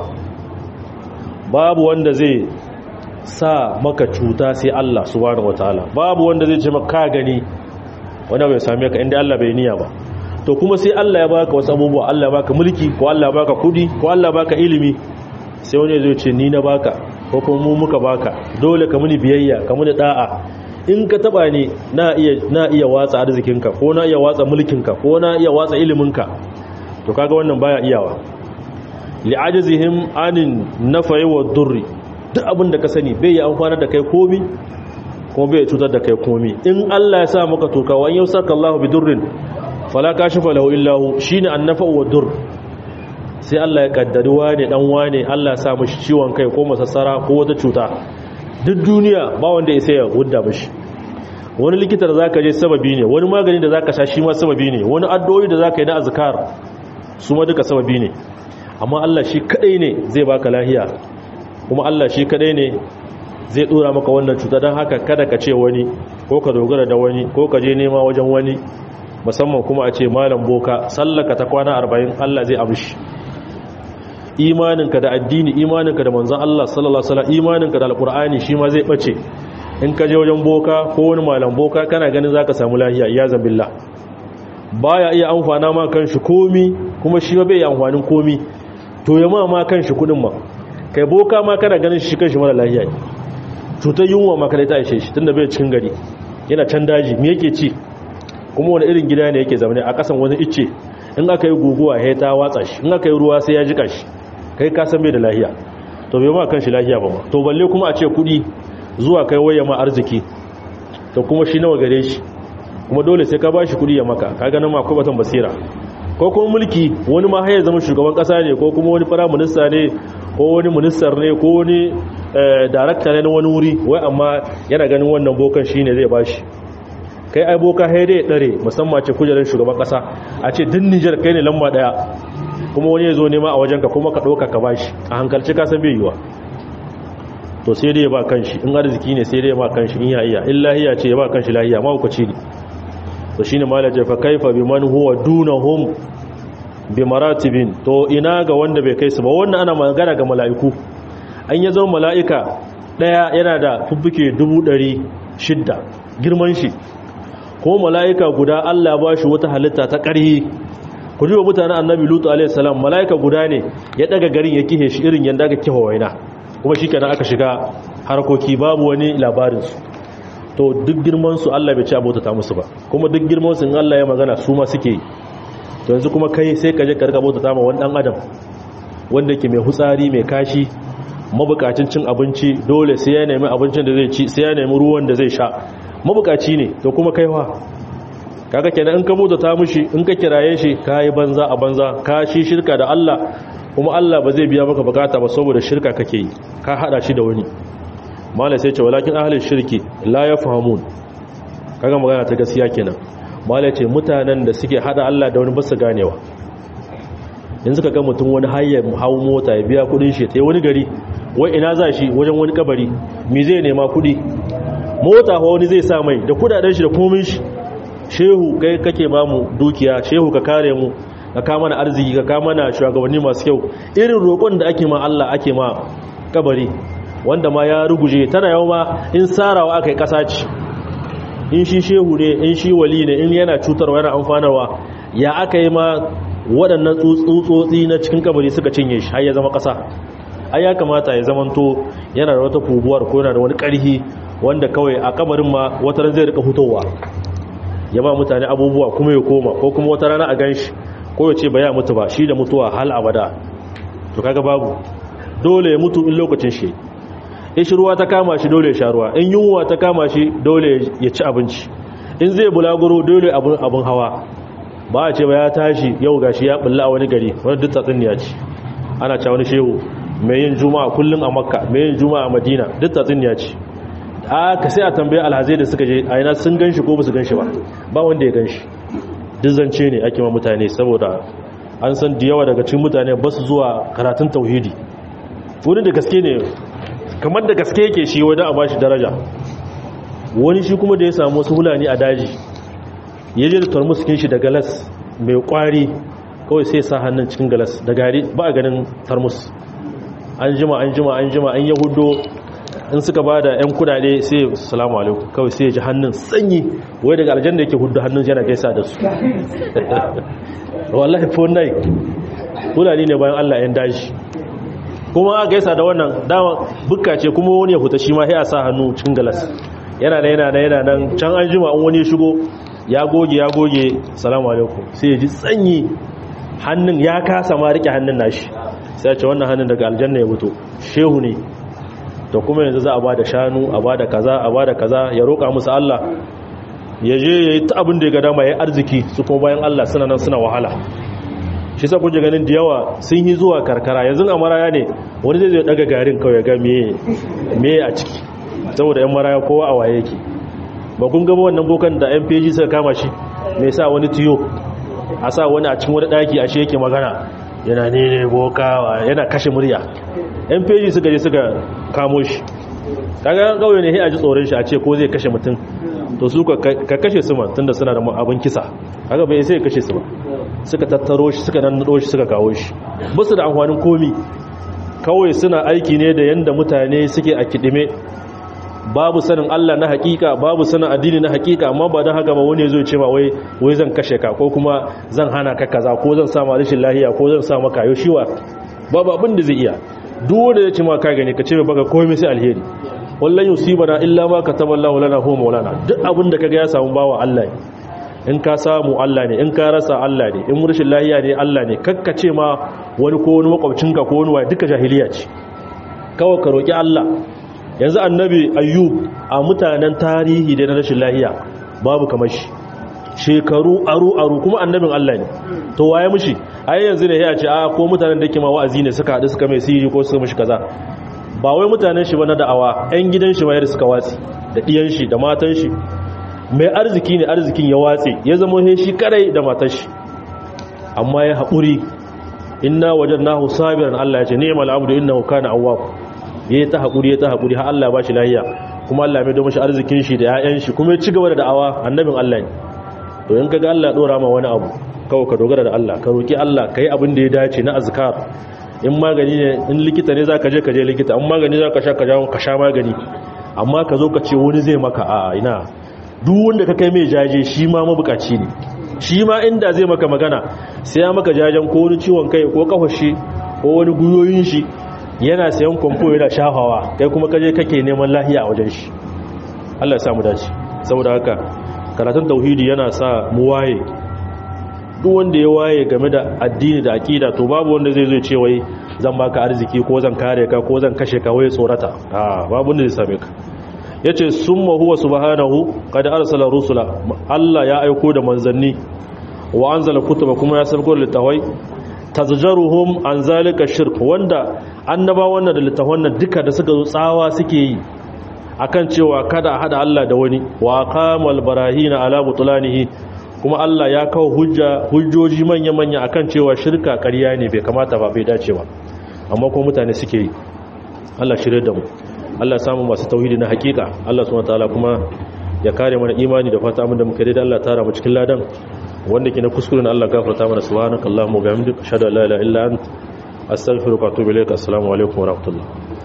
babu wanda zai sa maka cuta sai Allah subhanahu wataala babu wanda zai ce maka gani wanda bai same ka inda Allah bai niyya ba to kuma sai Allah ya baka wasu abubuwa Allah ya baka mulki ko Allah ya baka kudi ko Allah ya baka ilimi sai wani zai ce ni na baka ko kuma mu muka baka dole ka muni biyayya ka muni da'a in ka taba ni na iya na iya watsa arzikinka ko na iya watsa mulkinka ko na iya watsa iliminka to kaga wannan baya iyawa li'ajizihim anin nafai wa durri duk abin da ka sani bai yi amfana da kai komi kuma bai cutar da kai komi in Allah ya sa maka toka wa yau saka Allah bi durrin fala kashifa lahu illa hu shine annafa wa durr sai Allah ya kaddari wane dan wane Allah ya sa mishi ciwon kai ko masassara ko wata cuta duk duniya ba wanda ya sai ya gudda mishi wani likita da zaka je sababi ne wani magani da zaka sha shi ma sababi ne wani addu'o'i da zaka yi na azkar su ma duka sababi ne amma Allah shi kadai ne zai baka lahiya kuma Allah shi kadai ne zai dora maka wannan cuta don haka kada ka ce wani ko ka dogara da wani ko ka je nema wajen wani musamman kuma a ce malam boka sallaka ta kwana 40 Allah zai amshi imaninka da addini imaninka da manzon Allah sallallahu alaihi wasallam imaninka da alqur'ani shi ma zai bace in ka je wajen boka ko wani malam boka kana ganin zaka samu lahiya ya zambillah baya iya amfana ma kanshi komi kuma shi ba bai yi amfanin komi to ya ma ma kanshi kudin ma kai boka ma kana ganin shi kanshi mara lahiya cutar yunwa ma kada ta ishe shi tunda bai cikin gari yana can daji me yake ci kuma wani irin gida ne yake zaune a kasan wani icce in aka yi guguwa ya ta watsa shi in aka yi ruwa sai ya jika shi kai ka san bai da lahiya to bai ma kanshi lahiya ba ma to balle kuma a ce kudi zuwa kai waye ma arziki to kuma shi nawa gare shi kuma dole sai ka bashi kudi ya maka kaga nan ma akwai batan basira ko kuma mulki wani ma har zama shugaban kasa ne ko kuma wani fara minista ne ko wani ministar ne ko wani darakta ne na wani wuri wai amma yana ganin wannan bokan shine zai bashi kai ai boka hai dai dare musamman ce kujerar shugaban kasa a ce din Niger kai ne lamba daya kuma wani ya zo nema a wajenka kuma ka ɗauka ka bashi a hankalci ka san bai yiwa to sai dai ya ba kanshi in arziki ne sai dai ya ba kanshi in ya iya in lahiya ce ya ba kanshi lahiya ma hukaci ne to shine malaje fa kaifa biman huwa dunahum bi maratibin to ina ga wanda bai kai su ba wannan ana magana ga mala'iku an ya zama mala'ika daya yana da fuffuke 600 girman shi ko mala'ika guda Allah ba shi wata halitta ta ƙarhi ku ji wa mutanen annabi lutu a.s. mala'ika guda ne ya daga garin ya kihe shi irin yadda aka kihe waina kuma shi kenan aka shiga harkoki babu wani labarinsu to duk girmansu Allah bai ci abota ta musu ba kuma duk girmansu in Allah ya magana su ma suke yi to yanzu kuma kai sai ka je ka rika bauta ta ma wani dan adam wanda ke mai hutsari mai kashi mabukacin cin abinci dole sai ya nemi abincin da zai ci sai ya nemi ruwan da zai sha mabukaci ne to kuma kaiwa kaga kenan in ka bauta ta mushi in ka kiraye shi kai banza a banza ka shi shirka da Allah kuma Allah ba zai biya maka bukata ba saboda shirka kake yi ka hada shi da wani malai sai ce walakin ahlul shirki la yafhamun kaga magana ta gaskiya kenan malai ce mutanen da suke hada Allah da wani basu ganewa yanzu ka ga mutum wani hayya hawo mota ya biya kudin shi ta wani gari wai ina za shi wajen wani kabari me zai nema kudi mota wani zai sa mai da kudaden shi da komin shi shehu kai kake ba mu dukiya shehu ka kare mu ka kama na arziki ka kama na shugabanni masu kyau irin roƙon da ake ma Allah ake ma kabari wanda ma ya ruguje tana yau ma in sarawa aka yi ƙasa ce in shi shehu ne in shi wali ne in yana cutarwa yana amfanarwa ya aka yi ma waɗannan tsutsotsi na cikin kabari suka cinye shi har ya zama ƙasa ai ya kamata ya zamanto yana da wata fubuwar ko yana da wani ƙarhi wanda kawai a kabarin ma wata ran zai rika fitowa ya ba mutane abubuwa kuma ya koma ko kuma wata rana a ganshi ko ya ce ba ya mutu ba shi da mutuwa hal abada to kaga babu dole ya mutu in lokacin shi in shi ruwa ta kama shi dole ya sha ruwa in yunwa ta kama shi dole ya ci abinci in zai bulaguro dole abin abin hawa ba a ce ba ya tashi yau gashi ya bulla a wani gari wani duk tatsuniya ce ana cewa wani shehu mai yin juma'a kullum a makka mai yin juma'a a madina duk tatsuniya ce a ka sai a tambaye alhazai da suka je a yana sun ganshi ko ba su ganshi ba ba wanda ya ganshi duk zance ne ake ma mutane saboda an san da yawa daga cikin mutane ba su zuwa karatun tauhidi wani da gaske ne kamar da gaske yake shi wadda a bashi daraja wani shi kuma da ya samu wasu hulani a daji ya je da tarmuskin shi da galas mai kwari kawai sai sa hannun cikin galas da gari ba a ganin tarmus an jima an jima an jima an yahudo in suka ba da 'yan kudade sai salamu alaikum kawai sai ya ji hannun sanyi wai daga aljanna yake hudu hannun yana gaisa da su wallahi fondai fulani ne bayan allah 'yan daji kuma a gaisa da wannan dama bukka ce kuma wani ya huta shi ma ya sa hannu cikin galas yana da yana da yana nan can an jima an wani ya shigo ya goge ya goge salamu alaikum sai ya ji sanyi hannun ya kasa ma rike hannun nashi sai ya ce wannan hannun daga aljanna ya fito shehu ne to kuma yanzu za a ba da shanu a ba da kaza a ba da kaza ya roƙa musu Allah ya je ya yi ta abin da ya ga dama ya arziki su kuma bayan Allah suna nan suna wahala shi sa kuje ganin da yawa sun yi zuwa karkara yanzu a maraya ne wani zai zai daga garin kawai ga me a ciki saboda yan maraya kowa a waye yake ba kun gaba wannan bokan da yan feji suka kama shi mai sa wani tiyo a sa wani a cikin wani daki a shi yake magana yana ne ne boka yana kashe murya yan feji suka je suka kamo shi kaga kauye ne sai a ji tsoron shi a ce ko zai kashe mutum to su ka kashe su man tunda suna da abin kisa kaga bai sai kashe su ba suka tattaro shi suka nannaɗo shi suka kawo shi ba su da amfanin komi kawai suna aiki ne da yanda mutane suke a kidime babu sanin Allah na hakika babu sanin addini na hakika amma ba don haka ba wani zai ce ma wai wai zan kashe ka ko kuma zan hana ka kaza ko zan sa ma rashin lahiya ko zan sa maka yau shiwa babu abin da zai iya duk wanda ya ce ma ka gani ka ce mai baka komai sai alheri wallan yusibana illa ma kataballahu lana huwa maulana duk abin da kaga ya samu bawa Allah ne in ka samu Allah ne in ka rasa Allah ne in rashin lahiya ne Allah ne kakkace ma wani ko wani makwabcinka ko wani waye duka jahiliya ce kawai ka roki Allah yanzu annabi ayyub a mutanen tarihi da na rashin lahiya babu kamar shi shekaru aru aru kuma annabin Allah ne to waye mushi ai yanzu ne ya ce a ko mutanen da ke ma wa'azi ne suka haɗu suka mai sihiri ko suka mushi kaza ba wai mutanen shi ba na da'awa ƴan gidan shi ma yadda suka watsi da ɗiyan shi da matan shi mai arziki ne arzikin ya watse ya zama he shi kadai da matar shi amma ya haƙuri inna wajadnahu sabiran Allah ya ce ni'mal abdu innahu kana awwab yayi ta haƙuri ya ta haƙuri har Allah ya bashi lafiya kuma Allah ya mai mashi arzikin shi da ƴaƴan shi kuma ya ci gaba da da'awa annabin Allah ne to in kaga Allah ya dora ma wani abu kawai ka dogara da Allah ka roki Allah kai abin da ya dace na azkar in magani ne in likita ne zaka je ka je likita in magani zaka sha ka jawo ka sha magani amma ka zo ka ce wani zai maka a ina duk wanda ka kai mai jaje shi ma mabukaci ne shi ma inda zai maka magana sai ya maka jajen ko wani ciwon kai ko kafashi ko wani guyoyin shi yana sayan kwamfo yana shafawa kai kuma kaje kake neman lahiya a wajen shi Allah ya samu dace saboda haka karatun tauhidi yana sa mu waye duk wanda ya waye game da addini da aqida to babu wanda zai zo ce wai zan baka arziki ko zan kare ka ko zan kashe ka wai tsorata a babu wanda zai same ka yace summa huwa subhanahu qad arsala rusula Allah ya aiko da manzanni wa anzala kutuba kuma ya sabko littawai tazjaruhum an zalika shirk wanda annaba wannan da littafan nan duka da suka zo tsawa suke yi akan cewa kada a hada Allah da wani wa qamal barahina ala butlanihi kuma Allah ya kawo hujja hujjoji manya-manya akan cewa shirka ƙarya ne bai kamata ba bai dace ba amma kuma mutane suke yi Allah shirye da mu Allah samu masu tauhidi na hakika Allah subhanahu wataala kuma ya kare mana imani da fata mun da muke da Allah tara mu cikin ladan wanda ke na kuskuren Allah gafarta mana subhanakallahumma wa bihamdika ashhadu an la ilaha illa anta astaghfiruka wa atubu ilaik assalamu alaikum wa rahmatullah